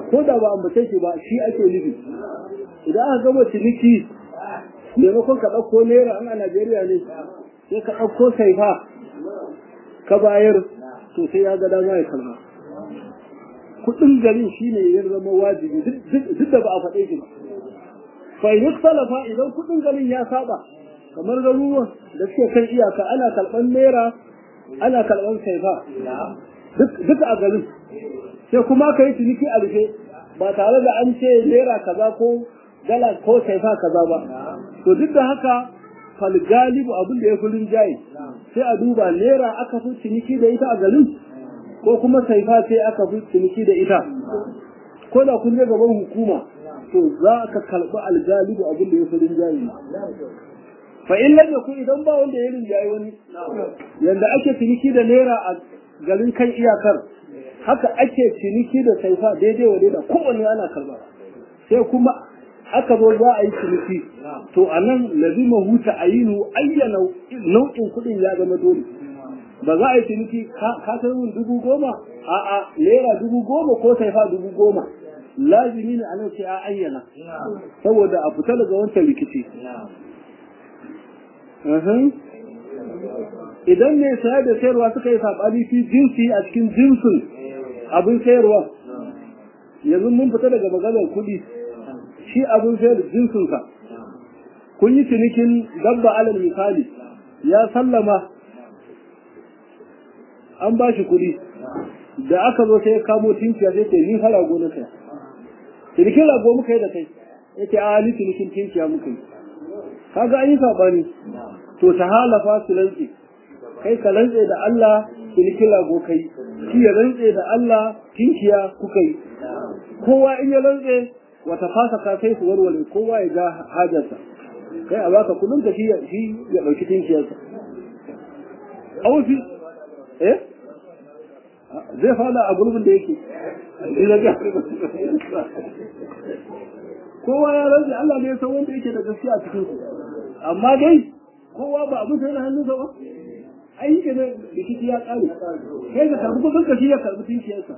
ko da ba ambace shi ba shi ake nufi idan aka gama ciniki maimakon ka ɗauko naira an a Najeriya ne sai ka ɗauko saifa ka bayar to sai ya ga dama ya kalma kuɗin garin shine ya zama wajibi duk da ba a faɗe shi ba fa yi salafa idan kuɗin garin ya saba kamar garuruwan da suke kan iyaka ana karɓar naira ana karɓar saifa duka a garin sai kuma ka yi ciniki a rufe ba tare da an ce naira kaza ko dala ko saifa kaza ba to duk da haka fal galibu abin da ya fi rinjaye sai a duba naira aka fi ciniki da ita a garin ko kuma saifa sai aka fi ciniki da ita ko da kun je gaban hukuma to za ka karɓi algalibu abin da ya fi rinjaye fa in lam yakun idan ba wanda ya rinjaye wani yanda ake ciniki da naira a garin kan iyakar haka ake ciniki da saifa daidai wa daidai kowanne ana karba sai kuma aka zo za a yi ciniki to a nan lazima huta a yi ayyana nau'in kuɗin ya zama dole ba za a yi ciniki ka san min dubu goma a'a naira dubu goma ko saifa dubu goma lazimi ne a nan sai a ayyana saboda a fita daga wancan rikici idan mai sayar da sayarwa suka yi saɓani fi jinsi a cikin jinsin abin sayarwa yanzu mun fita daga maganar kuɗi shi abin sayar da jinsinsa kun yi cinikin dabba alal misali ya sallama an ba shi kuɗi da aka zo sai ya kamo tinkiya zai ce ni fa rago na kai cinikin rago muka yi da kai ya ce a ni cinikin tinkiya muka yi kaga an yi saɓani to ta halafa su rantse kai ka rantse da Allah cinikin rago kai shi ya rantse da Allah tinkiya kuka yi kowa in ya rantse wata fasa ka sai su warware kowa ya ga hajarsa kai a baka kudin ka shi ya ɗauki tinkiyarsa aufi eh zai fada a gurbin da yake kowa ya rantse Allah ne ya san wanda yake da gaskiya a cikin su amma dai kowa ba abin sai da hannunsa ba ai yake ne rikici ya kare kai ka karbi kudin ka shi ya karbi tinkiyarsa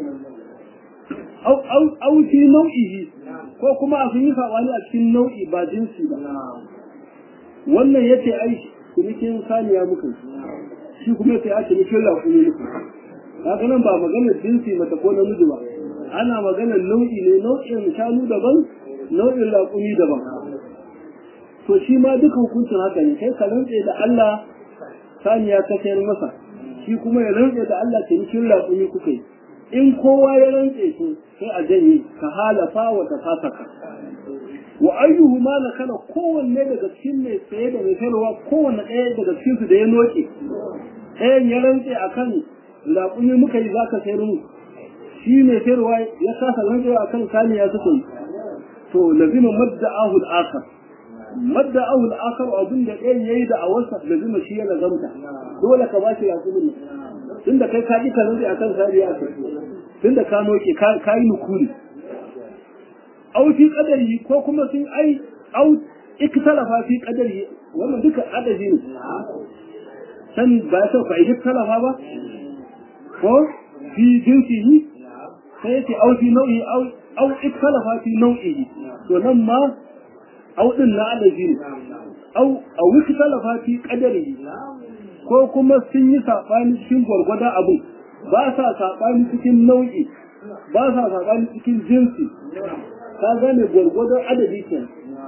au fi nau'ihi ko kuma a sun yi saɓani a cikin nau'i ba jinsi ba wannan ya ce ai cinikin saniya muka shi kuma ya ce a cinikin laƙuni muka haka nan ba maganar jinsi mata ko namiji ba ana maganar nau'i ne nau'in shanu daban nau'in laƙuni daban to shi ma duka hukuncin haka ne kai ka rantse da Allah saniya ka sayar masa shi kuma ya rantse da Allah cinikin laƙuni kuka yi in kowa ya rantse su sai a janye ka halafa wa ta fasaka wa ayyuhu ma na kana kowanne daga cikin mai tsaye da mai sayarwa kowanne ɗaya daga cikin su da ya noke ɗayan ya rantse akan laƙumi muka yi zaka sayar mu shi mai sayarwa ya kasa rantsewa akan saniya suka yi to lazima madda'ahu al-akhar madda'ahu al-akhar abin da ɗayan yayi da awarsa lazima shi ya lazamta dole ka ba shi laƙumin tunda kai ka ji ka rantse akan saniya ka tunda ka noke ka yi nukuri au fi qadari ko kuma sun ai au iktalafa fi qadari wannan duka adadi ne san ba ta fa iktalafa ba ko fi jinsihi sai yace au fi nau'i au au iktalafa fi nau'ihi to nan ma au din na adadi ne au au iktalafa fi qadari ko kuma sun yi sabani cikin gwargwadon abu ba sa sabani cikin nau'i ba sa sabani cikin jinsi ka gane gwargwadon adadi ke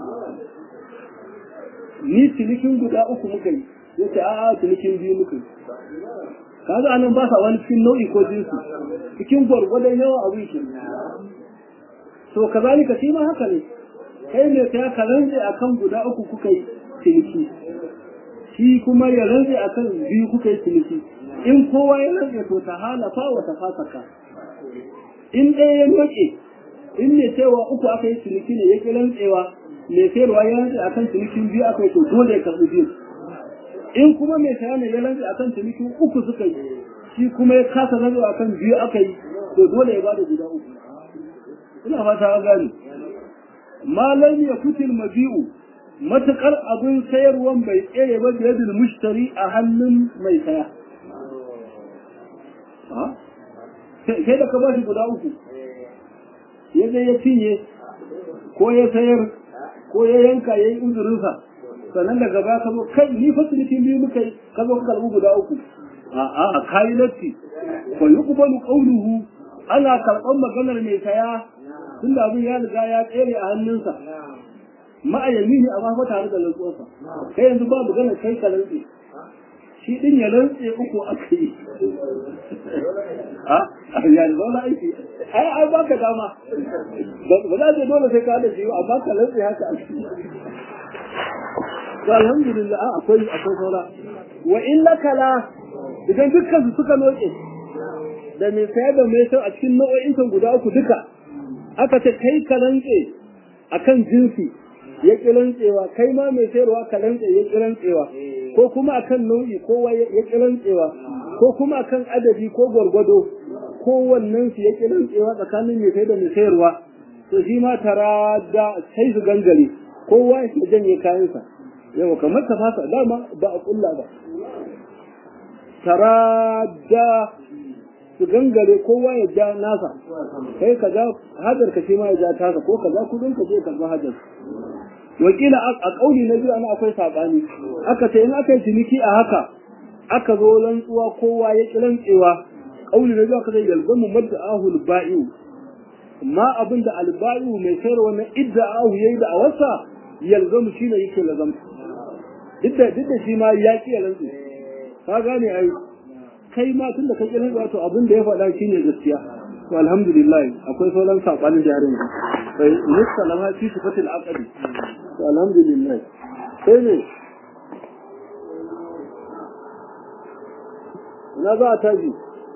ni cinikin guda uku muka yi yace a'a cinikin biyu muka yi kaga anan ba sa wani cikin nau'i ko jinsi cikin gwargwadon yawa abin ke to kazalika shi ma haka ne kai ne sai ka rantse akan guda uku kuka yi ciniki shi kuma ya rantse akan biyu kuka yi ciniki in kowa ya rantse to ta halafa wa ta fasaka in ɗaya ya noke in mai cewa uku aka yi ciniki ne ya ƙi rantsewa mai sayarwa ya rantse akan cinikin biyu aka yi to dole ya karɓi biyu in kuma mai saya ne ya rantse akan cinikin uku suka yi shi kuma ya kasa rantsewa akan biyu aka yi to dole ya bada guda uku ina fata an gane malam ya kutil mabi'u matukar abin sayarwan bai tsere ba da yadda mushtari a hannun mai saya sai da ka ba shi guda uku ya je ya cinye ko ya sayar ko ya yanka ya yi uzurinsa sannan daga baya ka zo kai ni fa cinikin biyu muka yi ka zo ka karɓi guda uku a'a a kayi latti fa yuqbalu qawluhu ana karɓar maganar mai saya tunda abin ya riga ya tsere a hannunsa ma'ayami ne amma fa tare da rantsuwarsa kai yanzu ba magana kai ka rantse shi din ya rantse uku aka yi a ya zauna aiki ai ai baka dama ba za ta dole sai ka da shi amma ka rantse haka a ciki to alhamdulillah akwai akwai saura wa illa kala idan dukkan su suka noke da mai sayar da mai sayar a cikin nau'o'in kan guda uku duka aka ce kai ka rantse akan jinsi ya ki rantsewa kai ma mai sayarwa ka rantse ya ki rantsewa ko kuma akan nau'i kowa ya ki rantsewa ko kuma akan adadi ko gwargwado kowannen su ya ki rantsewa tsakanin mai sayar da mai sayarwa to shi ma tara da sai su gangare kowa ya janye kayansa yawa kamar ta fasa dama ba a kulla ba tara da su gangare kowa ya ja nasa kai ka ja hajar ka shi ma ya ja tasa ko ka ja kudin ka je ka ga hajar wakila a kauli na biyu ana akwai sabani aka ce in aka yi ciniki a haka aka zo rantsuwa kowa ya ki rantsewa kauli na biyu aka ce yalzamu madda ahul ba'iu ma abin da alba'iu mai sayarwa na idda ahu yayi da awarsa yalzamu shine yake lazam duk da duk da shi ma ya ki rantsu ka gane ai kai ma tunda ka kiran wato abin da ya faɗa shine gaskiya to alhamdulillah akwai sauran sabanin da yarin sai musalama fi sifatil aqdi to alhamdulillah sai ne na za ta ji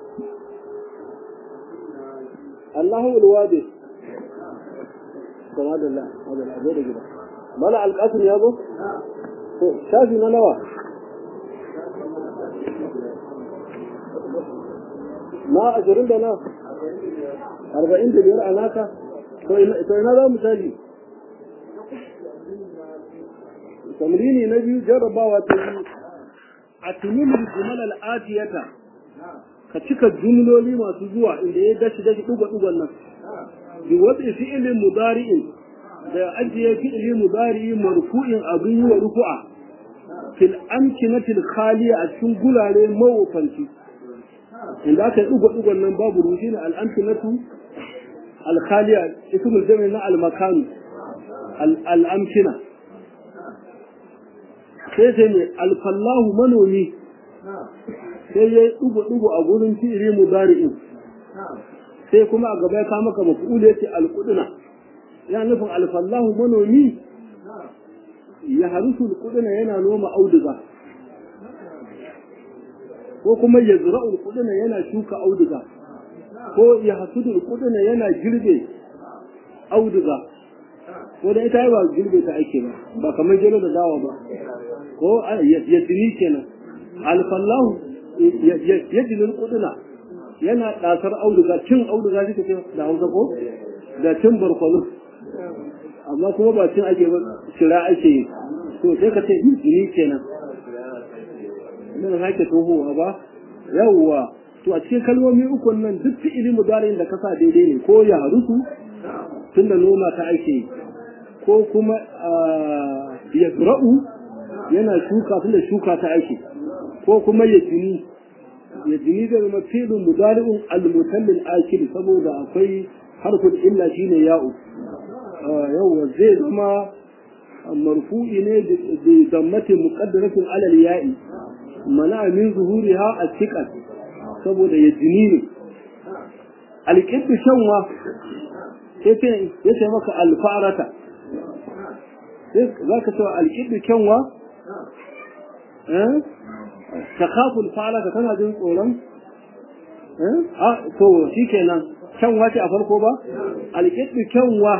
Allahu alwadi kama da Allah hada da gida mala alqasim ya zo to shafi na nawa na ashirin da na arba'in da biyar a naka to ina za mu tali tamrini na biyu jarrabawa ta biyu a tunilin jumal al'atiyata ka cika jumloli masu zuwa inda ya dashi dashi duga dugan nan bi wasu fi'ilin mudari'in da ajiye fi'ili mudari'i marfu'in abin yi wa rufu'a fil amkinatil khaliya a cikin gulare mawufanci inda aka yi ɗugo-ɗugon nan babu rushi ne al'amfinatu alkhaliya ismul jami na almakanu al'amfina sai sai ne alfallahu manomi sai ya yi ɗugo-ɗugo a gurin fi'iri mudari'in sai kuma a gaba ya kama ka mafi'ula ya ce alƙuduna ya nufin alfallahu manomi ya harusu alƙuduna yana noma auduga ko kuma ya zura'ul kudina yana shuka auduga ko ya hasudul kudina yana girbe auduga ko da ita ba girbe ta ake ba ba kamar gero da dawa ba ko ya tuni kenan alfallahu ya jinin kudina yana ɗasar auduga cin auduga suka ce da hausa ko da cin barkwalo amma kuma ba cin ake ba shira ake yi to sai ka ce jini kenan na sake tohowa ba yawwa to a cikin kalmomi uku nan duk fi'ili mudarin da kasa daidai ne ko ya harusu tunda noma ta ake ko kuma ya zura'u yana shuka tunda shuka ta ake ko kuma ya jini ya jini da zama fi'ilin mudari'un al-mutallil akil saboda akwai harfin illa shine ya'u yawwa zai zama marfu'i ne da dammatin muqaddaratin alal ya'i mana min zuhuriha a cikin saboda ya jini ne alƙiddu shanwa ya ce maka alfarata za ka cewa alƙiddu kyanwa ta kafin farata tana jin tsoron a to shi kenan kyanwa ce a farko ba alƙiddu kyanwa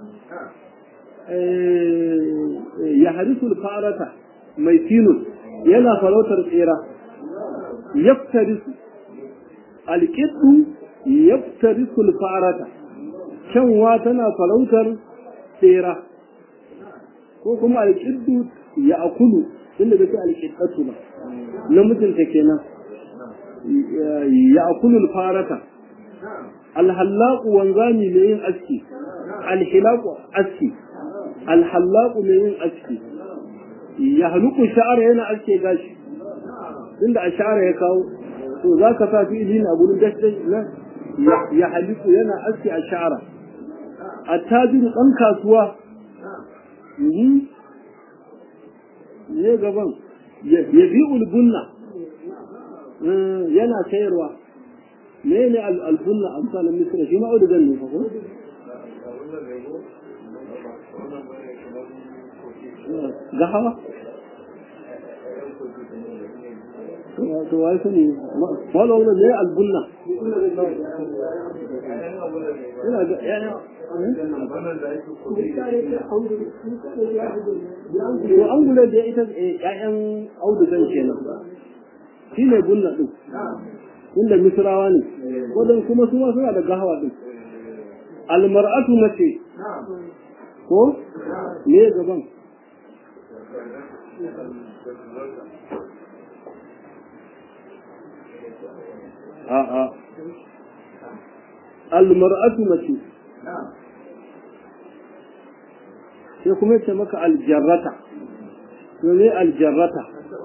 ya harisul farata mai tinus yana farautar tsera yaftarisu alƙiddu yaftarisu alfarata kyanwa tana farautar tsera ko kuma alƙiddu ya akulu inda bai sai alƙiddatu ba namijinta kenan ya akulu alfarata alhallaqu wanzami mai yin aski alhilaqu aski alhallaqu mai yin aski ya haluku sha'ara yana aske gashi inda a sha'ara ya kawo to za ka sa fi'ili na gurin dashi na ya haliku yana aski a sha'ara a tajiru ɗan kasuwa ne gaban ya bi ulbunna yana sayarwa me ne albunna a misalin misira shi ma'audugan ne ko ga hawa to wai sani wala wala ne albunna ina ga yana to an gula da ita ƴaƴan audugan kenan shi ne bunna din inda misrawa ne wadan kuma su suna da gahawa din almar'atu mace ko ne gaban a'a almar'atu mace sai kuma yace maka aljarrata to ne aljarrata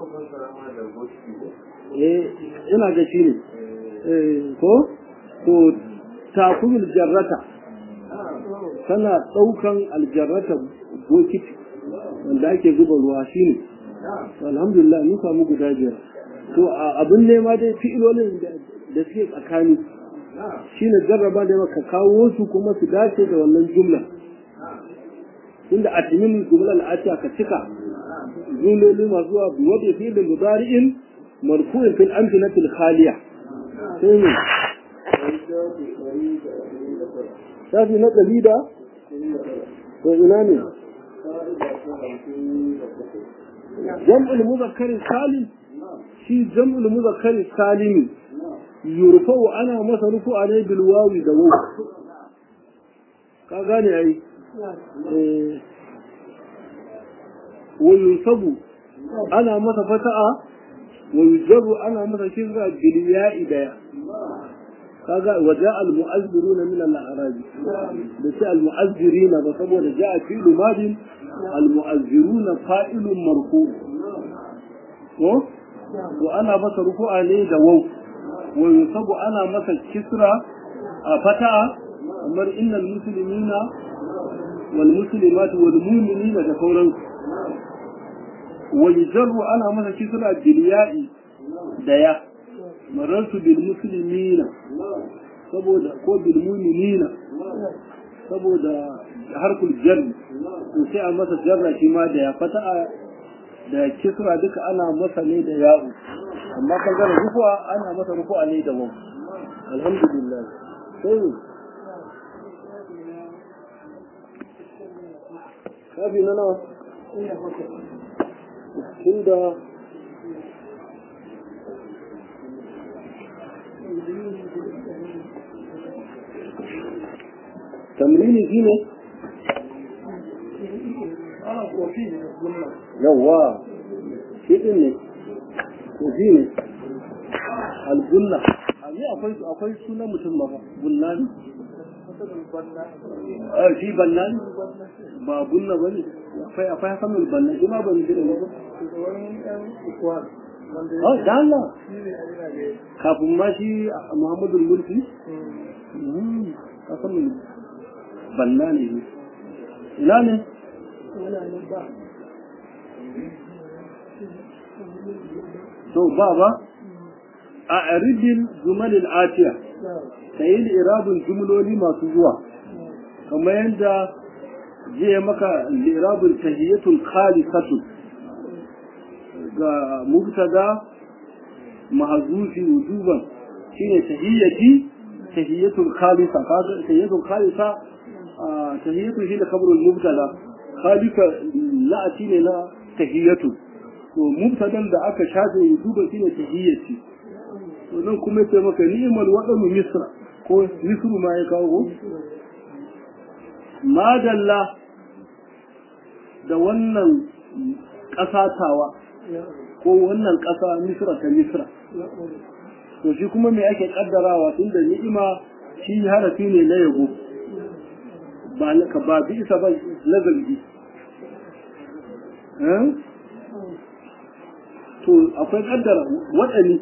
eh ina ga shi ne eh ko to takumul jarrata tana daukan aljarrata bokiti wanda ake zuba ruwa shine alhamdulillah mun samu guda biyar to abin nema dai fi'ilolin da suke tsakani shine jarraba da maka kawo su kuma su dace da wannan jumla inda a timin jumla al'atiya ka cika jumloli masu zuwa wadda fi da mudari'in marfu'in fil amsinatil khaliya sai ne shafi na ɗari da to ina ne jam'ul muzakkarin salim shi jam'ul muzakkarin salimi yurfa'u ana masa rufu'a ne bil wawi da waw ka gane ai eh wa yunsabu ana masa fata'a wa yujarru ana masa shizra bil ya'i da kaga waja al mu'azziruna min al a'rab da sai al mu'azzirina ba saboda ja'a fi'lu madin al mu'azziruna fa'ilun marfu ko to ana masa rufu'a ne da waw wa yusabu ana masa kisra a fata'a kamar innal muslimina wal muslimat wal mu'minina da sauransu wa yujarru ana masa kisra bil ya'i da ya marartu bil muslimina saboda ko bil mu'minina saboda harkul jar to sai a masa jarra shi ma da ya fata'a da kisra duka ana masa ne da ya'u amma kan gane rufuwa ana masa rufuwa ne da wawu alhamdulillah sai kafi na nawa inda tamrini shi ne yawa shi din ne ko shi ne algunna a ne akwai akwai sunan mutum ba gunna ne a shi banna ne ba gunna ba ne akwai akwai hakamul banna shi ma ban jira ba Oh, da Allah. Kafin ma shi Muhammadu Mulki? Hakamul banna ne ne. Ina ne? To ba ba? A aridin jumalil atiya, ta yi irabin jumloli masu zuwa, kamar yadda zai maka lirabin tahiyyatul khalisatu ga mubtada mahazufi wujuban shine tahiyyati tahiyyatul khalisa kaga tahiyyatul khalisa tahiyyatu shi da kabrul mubtada khalika la'ati ne na tahiyyatu to mubtadan da aka shafe wujuban shine tahiyyati to nan kuma sai maka ni'mal wadanu misra ko misru ma ya kawo madalla da wannan ƙasatawa ko wannan ƙasa misra ta misra to shi kuma me ake kaddarawa tun da ni'ima shi harafi ne na yabo ba na ka ba bi isa ba na zargi to akwai kaddara waɗani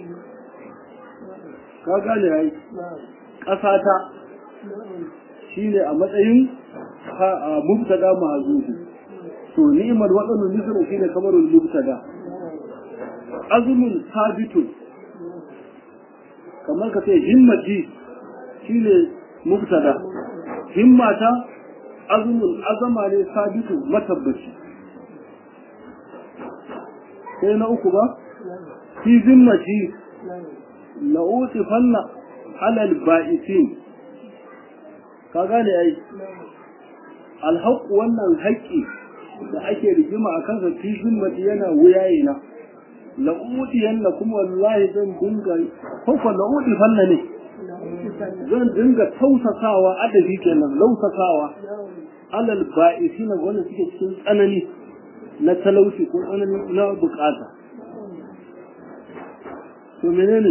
ka gane ya yi ƙasata shi ne a matsayin mubtada ma'azuzu to ni'imar waɗannan nufin shi ne kamar mubtada azumin sabitun kamar ka ce himmati shi ne mubtada himmata azumin azama ne sabitu matabbaci sai na uku ba fi zimmati la'uti fanna alal ba'isin ka gane ai alhaƙu wannan haƙƙi da ake rigima a kansa fi zimmati yana wuyaye na la'uti yanna kuma wallahi zan dinga koko la'uti fanna ne zan dinga tausasawa adabi kenan lausasawa alal ba'isina wanda suke cikin tsanani na talauci ko tsanani na bukata to menene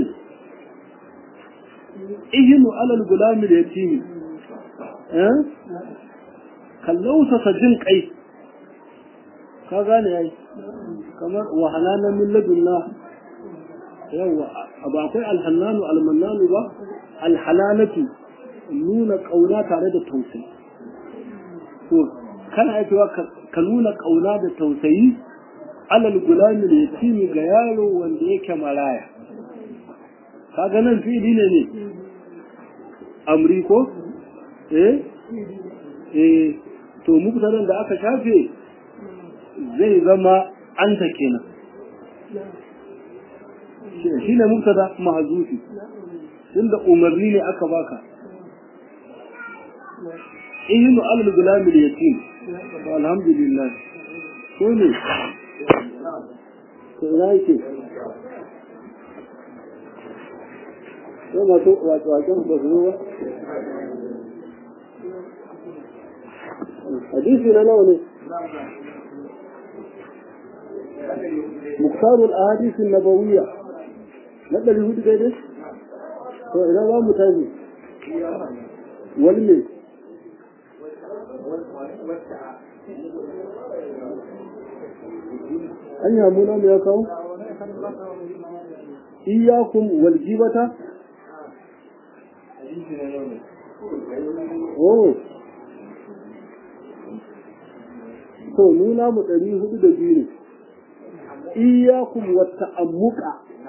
ihinu alal gulami da yatimi eh kallausasa jin kai ka gane yayi kamar wahalana min ladunna yawa ba akwai alhannanu almannanu ba alhalalatu nuna kauna tare da tausayi to kana aikewa ka nuna kauna da tausayi alal gulami da yatimi ga yaro wanda yake maraya kaga nan fili ne ne amri ko eh eh to mubtadan da aka shafe zai zama anta kenan shi ne mubtada mahzufi tunda umarni ne aka baka ihinu alal gulami da yatim alhamdulillah ko ne to ina yake sai masu waken ba su ba hadisi na nawa ne muktarul ahadith nabawiyya na ɗari hudu daidai to ina za mu tafi wani ne an yamu na mu ya kawo iyakum wal jibata oh to nuna mu ɗari hudu da biyu ne iyakum wata ammuka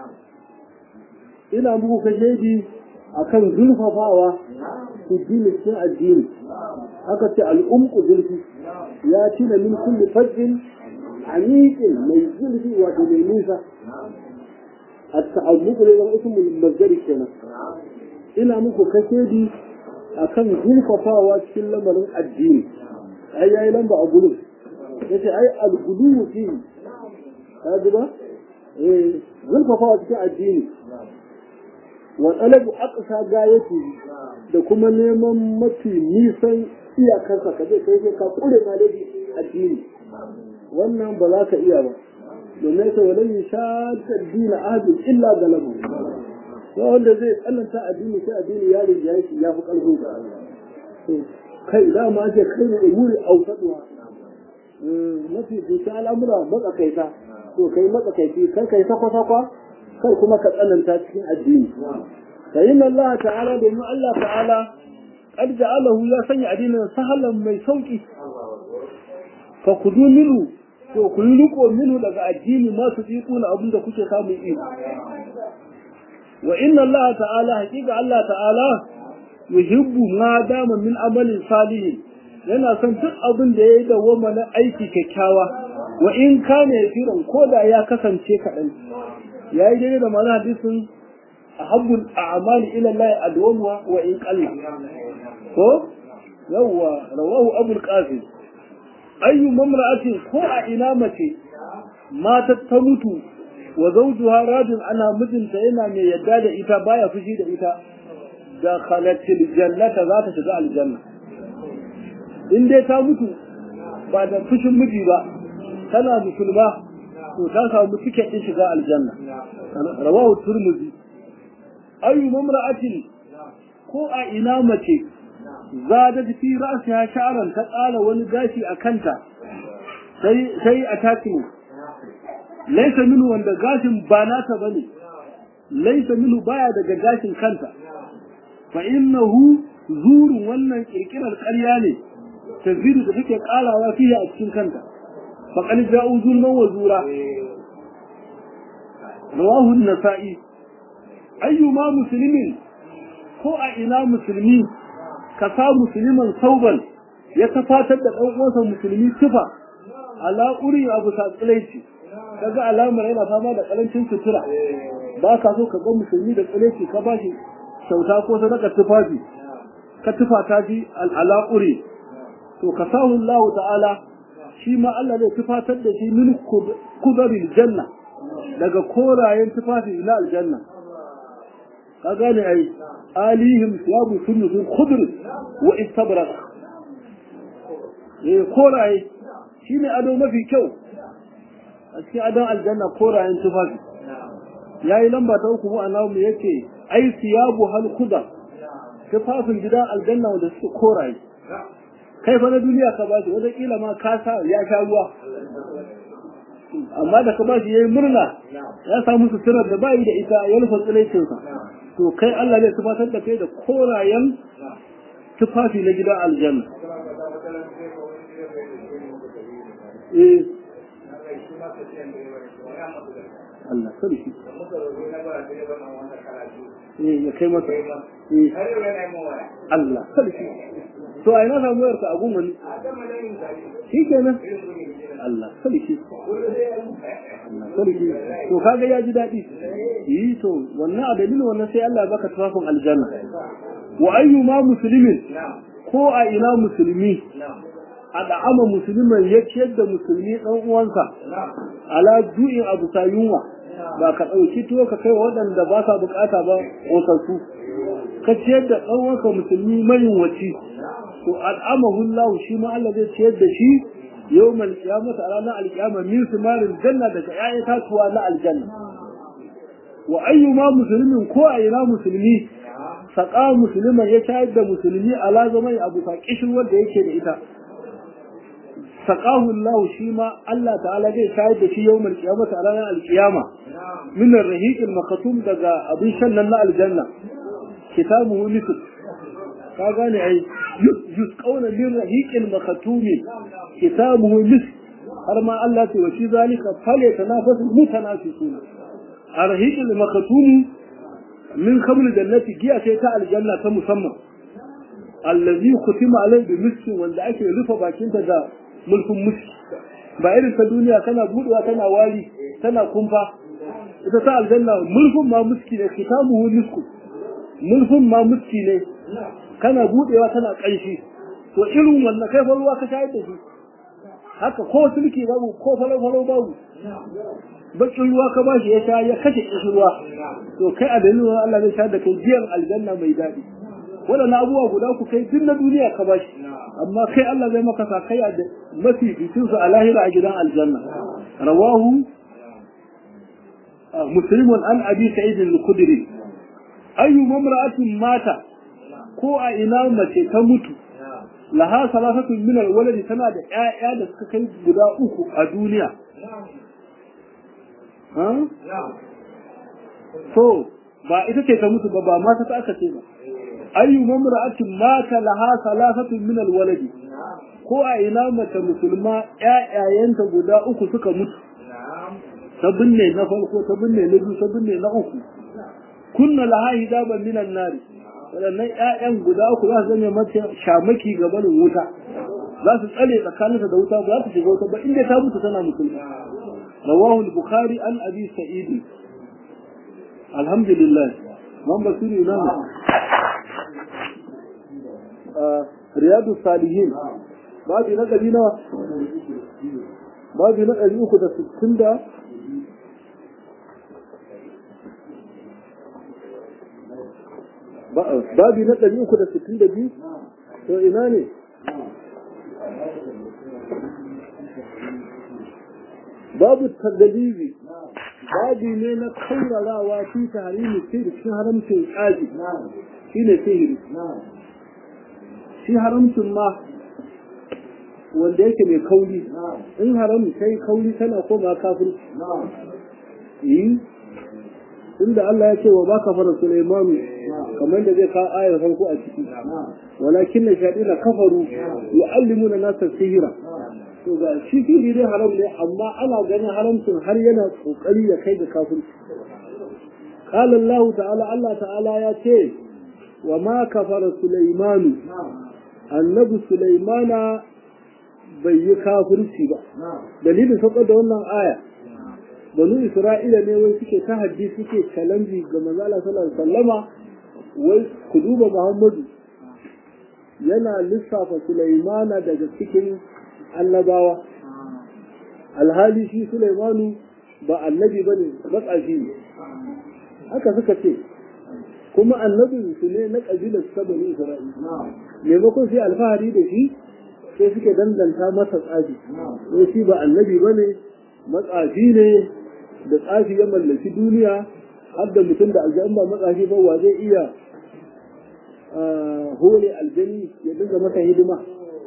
ina muku kashedi a kan zulfafawa su dini cikin addini aka ce al'umku zulfi ya tina min kulli fajin amiqin mai zulfi wato mai nisa التعمق لهم اسم المصدر kenan ina muku kashedi akan zulfafawa cikin lamarin addini ai yayi lamba a gulun yace ai al-gulu fi kaji ba eh zulfafawa cikin addini wa talabu aqsa gayati da kuma neman mafi nisan iyakarsa ka je kai ka kure malaji addini wannan ba za ka iya ba domin ta walan yashadda dina ahadin illa galabu sai wanda zai tsananta addini sai addini ya riga shi ya fi karfin ka kai da ma ce kai ne umuri ausaduwa mafi duka al'amura matsakaita to kai matsakaici kai kai sakwa-sakwa kai kuma ka tsananta cikin addini fa inna Allah ta'ala domin Allah ta'ala qad ja'alahu ya sanya addinin sahalan mai sauki fa kudu minu to ku yi riko minu daga addini ma su iko na abin da kuke samun iko wa inna Allah ta'ala hakika Allah ta'ala yuhibbu ma dama min amalin salihin yana son duk abin da ya yi dawwama na aiki kyakkyawa wa in kana yafiran ko da ya kasance kaɗan ya yi daidai da mana hadisin ahabbul a'mali ila Allah adwamuha wa in qalla ko yawwa rawahu abul qasim ayyu mamra'atin ko a ina mace matar ta mutu wa zawjuha radin ana mijinta yana mai yadda da ita baya fushi da ita da khalatil jannata za ta shiga aljanna in dai ta mutu ba da fushin miji ba tana musulma to ta samu tiket din shiga aljanna rawahu turmuzi ayu mamra'atin ko a ina mace zadat fi ra'siha sha'ran ta ƙara wani gashi a kanta sai sai a takimu laisa minu wanda gashin ba nata bane laisa minu baya daga gashin kanta fa innahu zurun wannan kirkirar ƙarya ne tazidu da take ƙarawa fiye a cikin kanta fa qad ja'u zulman wa zura rawahu an-nasa'i ayyuma muslimin ko a ina musulmi ka sa musulman sauban ya tafatar da ɗan uwansa musulmi tufa ala uri abu satsilaici kaga alamar yana fama da karancin sutura ba ka so ka ga musulmi da tsilaici ka ba shi kyauta ko sadaka tufafi ka tufa ta ji ala uri to ka sahu Allah ta'ala shi ma Allah zai tufatar da shi min kubaril janna daga korayen tufafi ila aljanna ka gane ai alihim siyabu sunnu khudr wa istabrak eh koraye shine ado mafi kyau a cikin adon aljanna korayen tufafi yayi lamba ta uku a namu yake ai siyabu hal khudar tufafin gidan aljanna wanda suke koraye kai fa na duniya ka ba shi wata kila ma ka sa ya sha ruwa amma da ka ba shi yayi murna ya samu suturar da bai da ita ya rufe tsiraicinsa to kai Allah zai tufatar da kai da korayen tufafi na gidan aljanna eh Allah sarki eh ya kai masa eh Allah sarki to ai na samu yarka a gungun shi kenan Allah sarki Allah sarki to kaga ya ji daɗi yi to wannan a dalilin wannan sai Allah ya baka tufafin aljanna wa ayyuma muslimin ko a ina musulmi a da'ama musulman ya ciyar da musulmi ɗan uwansa ala ju'in abu ta yunwa ba ka ɗauki tuwo ka kai waɗanda ba sa bukata ba ƙosassu ka ciyar da ɗan uwanka musulmi mayunwaci to al'amahu Allah shi ma Allah zai ciyar da shi yawmal qiyamah a ranar alqiyama min simarin janna daga ƴaƴan tatuwa na aljanna wa ayyuma muslimin ko a ina musulmi saƙa musulman ya shayar da musulmi ala zaman abu ta kishin wanda yake da ita saqahu Allah shi ma Allah ta'ala zai shayar da shi yawmal qiyamah a ranar alqiyama min ar-rahiq al-makatum daga abin shan nan na aljanna kitabuhu misl ka gane ai yusqawna min rahiq al-makatum kitabuhu misl har ma Allah ta washi zalika fale tanafasu mutanafisuna ar-rahiq al-makatum min khamr jannati giya sai ta aljanna ta musamman allazi khutima alai bi miski wanda ake rufe bakinta da mulkin muski ba irin ta duniya tana budewa tana wari tana kumfa ita ta aljanna mulkin ma muski ne kitabuhu misku mulkin ma muski ne kana budewa tana kanshi to irin wannan kai ruwa ka shayar da shi haka ko sulki babu ko falo falo babu bakin ruwa ka bashi ya sha ya kashe kishi ruwa to kai a dalilin Allah zai sha da kai biyan aljanna mai daɗi waɗannan abubuwa guda ku kai duk na duniya ka bashi amma kai Allah zai maka sakaya da mafi bitin su a lahira a gidan aljanna rawahu muslimun an abi sa'id al-khudri ayu mamra'atin mata ko a ina mace ta mutu laha salasatun min al-waladi tana da ƴaƴa da suka kai guda uku a duniya to ba ita ce ta mutu ba ba mata ta aka ce ba ayyu mamra'atin mata laha salasatun min alwaladi ko a ina mace musulma ƴaƴayenta guda uku suka mutu ta binne na farko ta binne na biyu ta binne na uku kunna laha hidaban min annari waɗannan ƴaƴan guda uku za su zama mace shamaki ga barin wuta za su tsare tsakaninta da wuta ba za su shiga wuta ba inda ta mutu tana musulma رواه البخاري عن أبي سعيد الحمد لله من بصير إمام آه رياض الصالحين بعد نقل هنا بعد نقل يأخذ السكين ده babi na ɗari uku da sittin da biyu to ina ne babu tagalibi babu ne na kaurarawa fi tarihi sai da cikin haramcin ƙaji shine sihiri shi haramcin ma wanda yake mai kauri in haram sai kauri tana koma kafirci yi inda Allah ya ce wa ba kafara Sulaimanu kamar da zai kawo ayar farko a ciki walakin na shaɗi na kafaru yu'allimu na nasar sihira to ga shi sihiri dai haram ne amma ana ganin haramcin har yana kokari ya kai ga kafirci قال الله تعالى الله تعالى يا ce وما كفر سليمان النبي سليمان bai yi kafirci ba dalilin saukar da wannan aya banu isra'ila ne wai suke ta haddi suke challenge ga manzo Allah sallallahu alaihi wasallama wai ku duba Muhammadu yana lissafa Sulaimana daga cikin annabawa alhali shi Sulaimanu ba annabi bane matsafi ne haka suka ce kuma annabin su ne na kabilar sabani Isra'ila maimakon sai alfahari da shi sai suke danganta masa tsafi sai shi ba annabi bane matsafi ne da tsafi ya mallaki duniya har da mutum da aljan ba matsafi ba wa zai iya hore aljani ya dinga masa hidima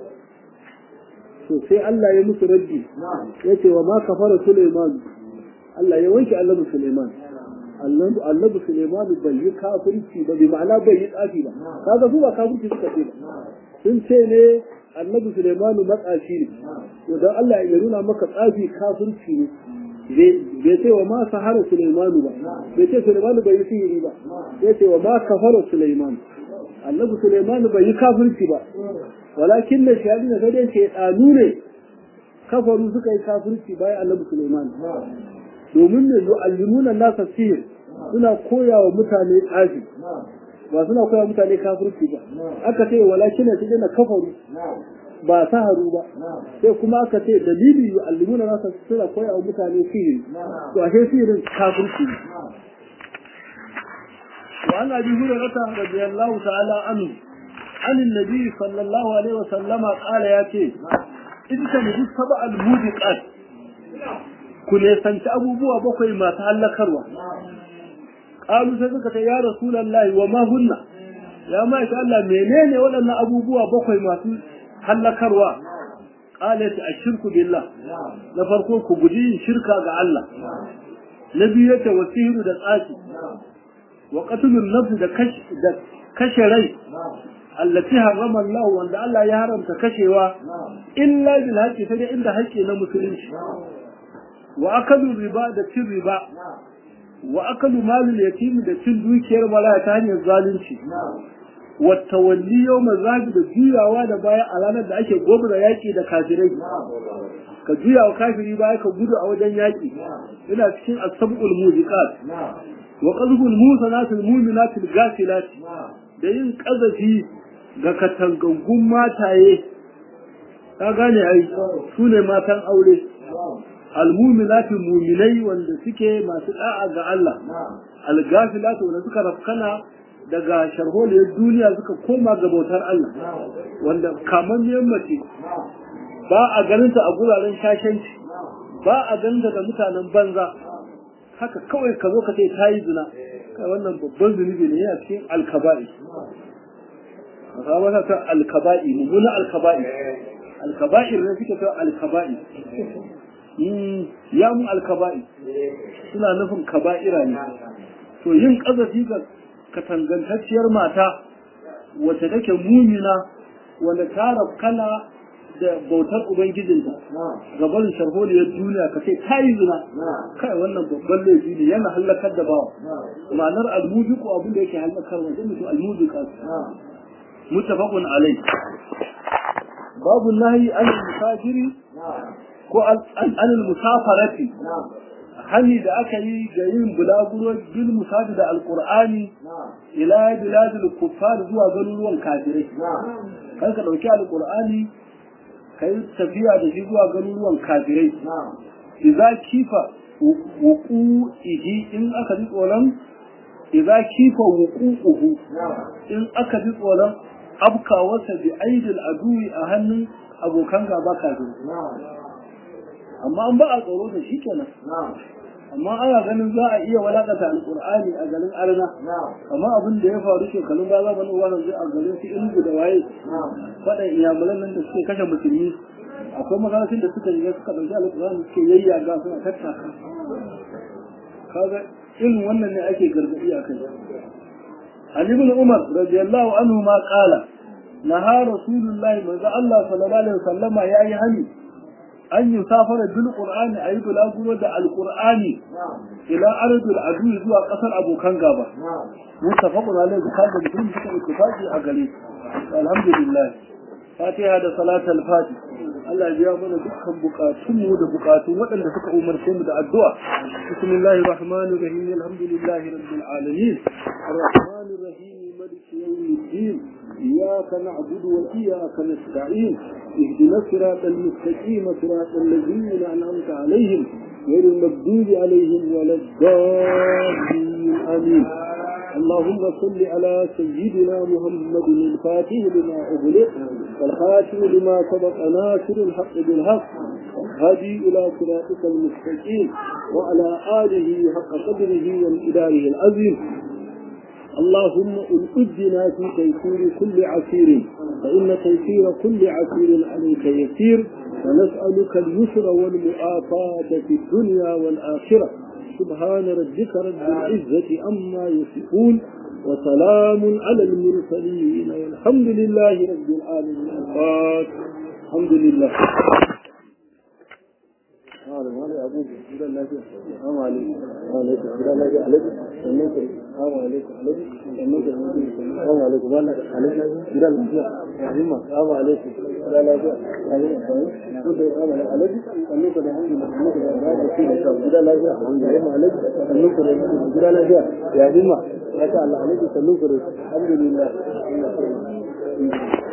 to sai Allah ya musu raddi ya ce wa ma kafara Suleiman Allah ya wanke annabi Suleiman annabi Suleiman bai yi kafirci ba bi ma'ana bai yi tsafi ba kaga su ba kafirci suka ce ba sun ce ne annabi Suleiman matsafi ne to dan Allah ya nuna maka tsafi kafirci ne bai ce wa ma sahara Suleiman ba bai ce Suleiman bai yi sihiri ba bai ce wa ma kafara Suleiman annabi Suleiman bai yi kafirci ba walakin da shi da sai dai ce tsanu ne kafaru suka yi kafirci bayan annabi Suleiman domin ne yu'allimuna nasa sihir suna koya wa mutane tsafi ba suna koya mutane kafirci ba aka ce walakin da shi na kafaru ba saharu ba sai kuma aka ce dalili yu'allimuna nasa suna koya wa mutane sihiri to ashe sihirin kafirci ne وعن ابي هريره رضي الله تعالى عنه عن النبي صلى الله عليه وسلم قال ياتي إن تنجي سبع الموبقات كن يسنت أبو بوا بقوي ما تهلكروا قالوا سيدك يا رسول الله وما هن يا ما شاء الله منين ولنا أبو بوا بقوي ما تهلكروا قالت الشرك بالله لفرقوا كبدين شركا مع الله نبيته وسير دقاتي وقتل النفس da kashe rai allati harrama Allah wanda Allah ya haramta kashewa illa bil haqqi sai inda haƙƙi na musulunci wa akalu riba da cin riba wa akalu malul yatim da cin dukiyar malaya ta hanyar zalunci wa tawalli yawma zabi da juyawa da baya a ranar da ake gobra yaki da kafirai ka juya wa kafiri baya ka gudu a wajen yaki ina cikin asabul mujiqat wa qalbul musanatil mu'minatil ghafilat da yin kazafi ga katangangun mataye ka gane ai su ne matan aure almuminati muminai wanda suke masu da'a ga Allah algafilatu wanda suka rafkana daga sharholiyar duniya suka koma ga bautar Allah wanda kamar mace ba a ganinta a guraren shashanci ba a ganinta da mutanen banza haka kawai ka zo ka ce ta yi zina kai wannan babban zunubi ne yana cikin alkaba'i a ta alkaba'i mummuna alkaba'i alkaba'ir ne suke ta alkaba'i ya mu alkaba'i suna nufin kaba'ira ne to yin ƙazafi ga katangantacciyar mata wacce take mumina wanda ta rafkana da bautar ubangijinta gaban sharholiyar duniya ka ce ta yi zina kai wannan babban laifi ne yana hallakar da bawa ma'anar almujiku abin da yake hallakar wa mutu almujika mutafaqun alai babu nahi an musafiri ko an musafarati hani da aka yi ga yin bulaguro bil musafi da alqur'ani ila biladil kuffar zuwa garuruwan kafirai kan ka dauki alqur'ani kai tafiya da shi zuwa garuruwan kafirai idza kifa wuqu'ihi in aka ji tsoron idza kifa wuqu'uhu in aka ji tsoron abkawarsa bi aidil aduwi a hannun abokan gaba kafirai amma an ba a tsoro da shi kenan amma ana ganin za a iya walakata alqur'ani a garin arna amma abin da ya faru shekarun ba za mu nuna wannan a garin su ilmu da waye faɗan iyamulan nan da suke kashe musulmi akwai makarantun da suka yi suka ɗauki alqur'ani suke yayyaga suna tattaka kaga irin wannan ne ake gargaɗi a kai Ali ibn Umar radiyallahu anhu ma qala naha rasulullahi manzo Allah sallallahu alaihi wasallama yayi hani an yi safara bil qur'ani ayi bulaguro da alqur'ani ila ardul adu zuwa kasar abokan gaba mutafaqun alaihi bukhari da muslim suka ittifaqi a gare alhamdulillah fatiha da salatul fatih Allah ya mana dukkan bukatunmu da bukatun waɗanda suka umarce mu da addu'a bismillahir rahmanir rahim alhamdulillahi rabbil alamin arrahmanir rahim maliki yawmiddin iyyaka na'budu wa iyyaka nasta'in اهدنا الصراط المستقيم صراط الذين انعمت عليهم غير المغضوب عليهم ولا الضالين امين اللهم صل على سيدنا محمد الفاتح لما أغلق والخاتم لما سبق ناصر الحق بالحق هدي إلى صراطك المستقيم وعلى آله حق قدره وامتداره العظيم اللهم انقذنا في تيسير كل عسير فإن تيسير كل عسير عليك يسير ونسألك اليسر والمؤافاة في الدنيا والآخرة سبحان ربك رب العزة عما يصفون وسلام على المرسلين والحمد لله رب العالمين الفاتح الحمد لله ya himma ya ta Allah alaikum sallu alhamdulillah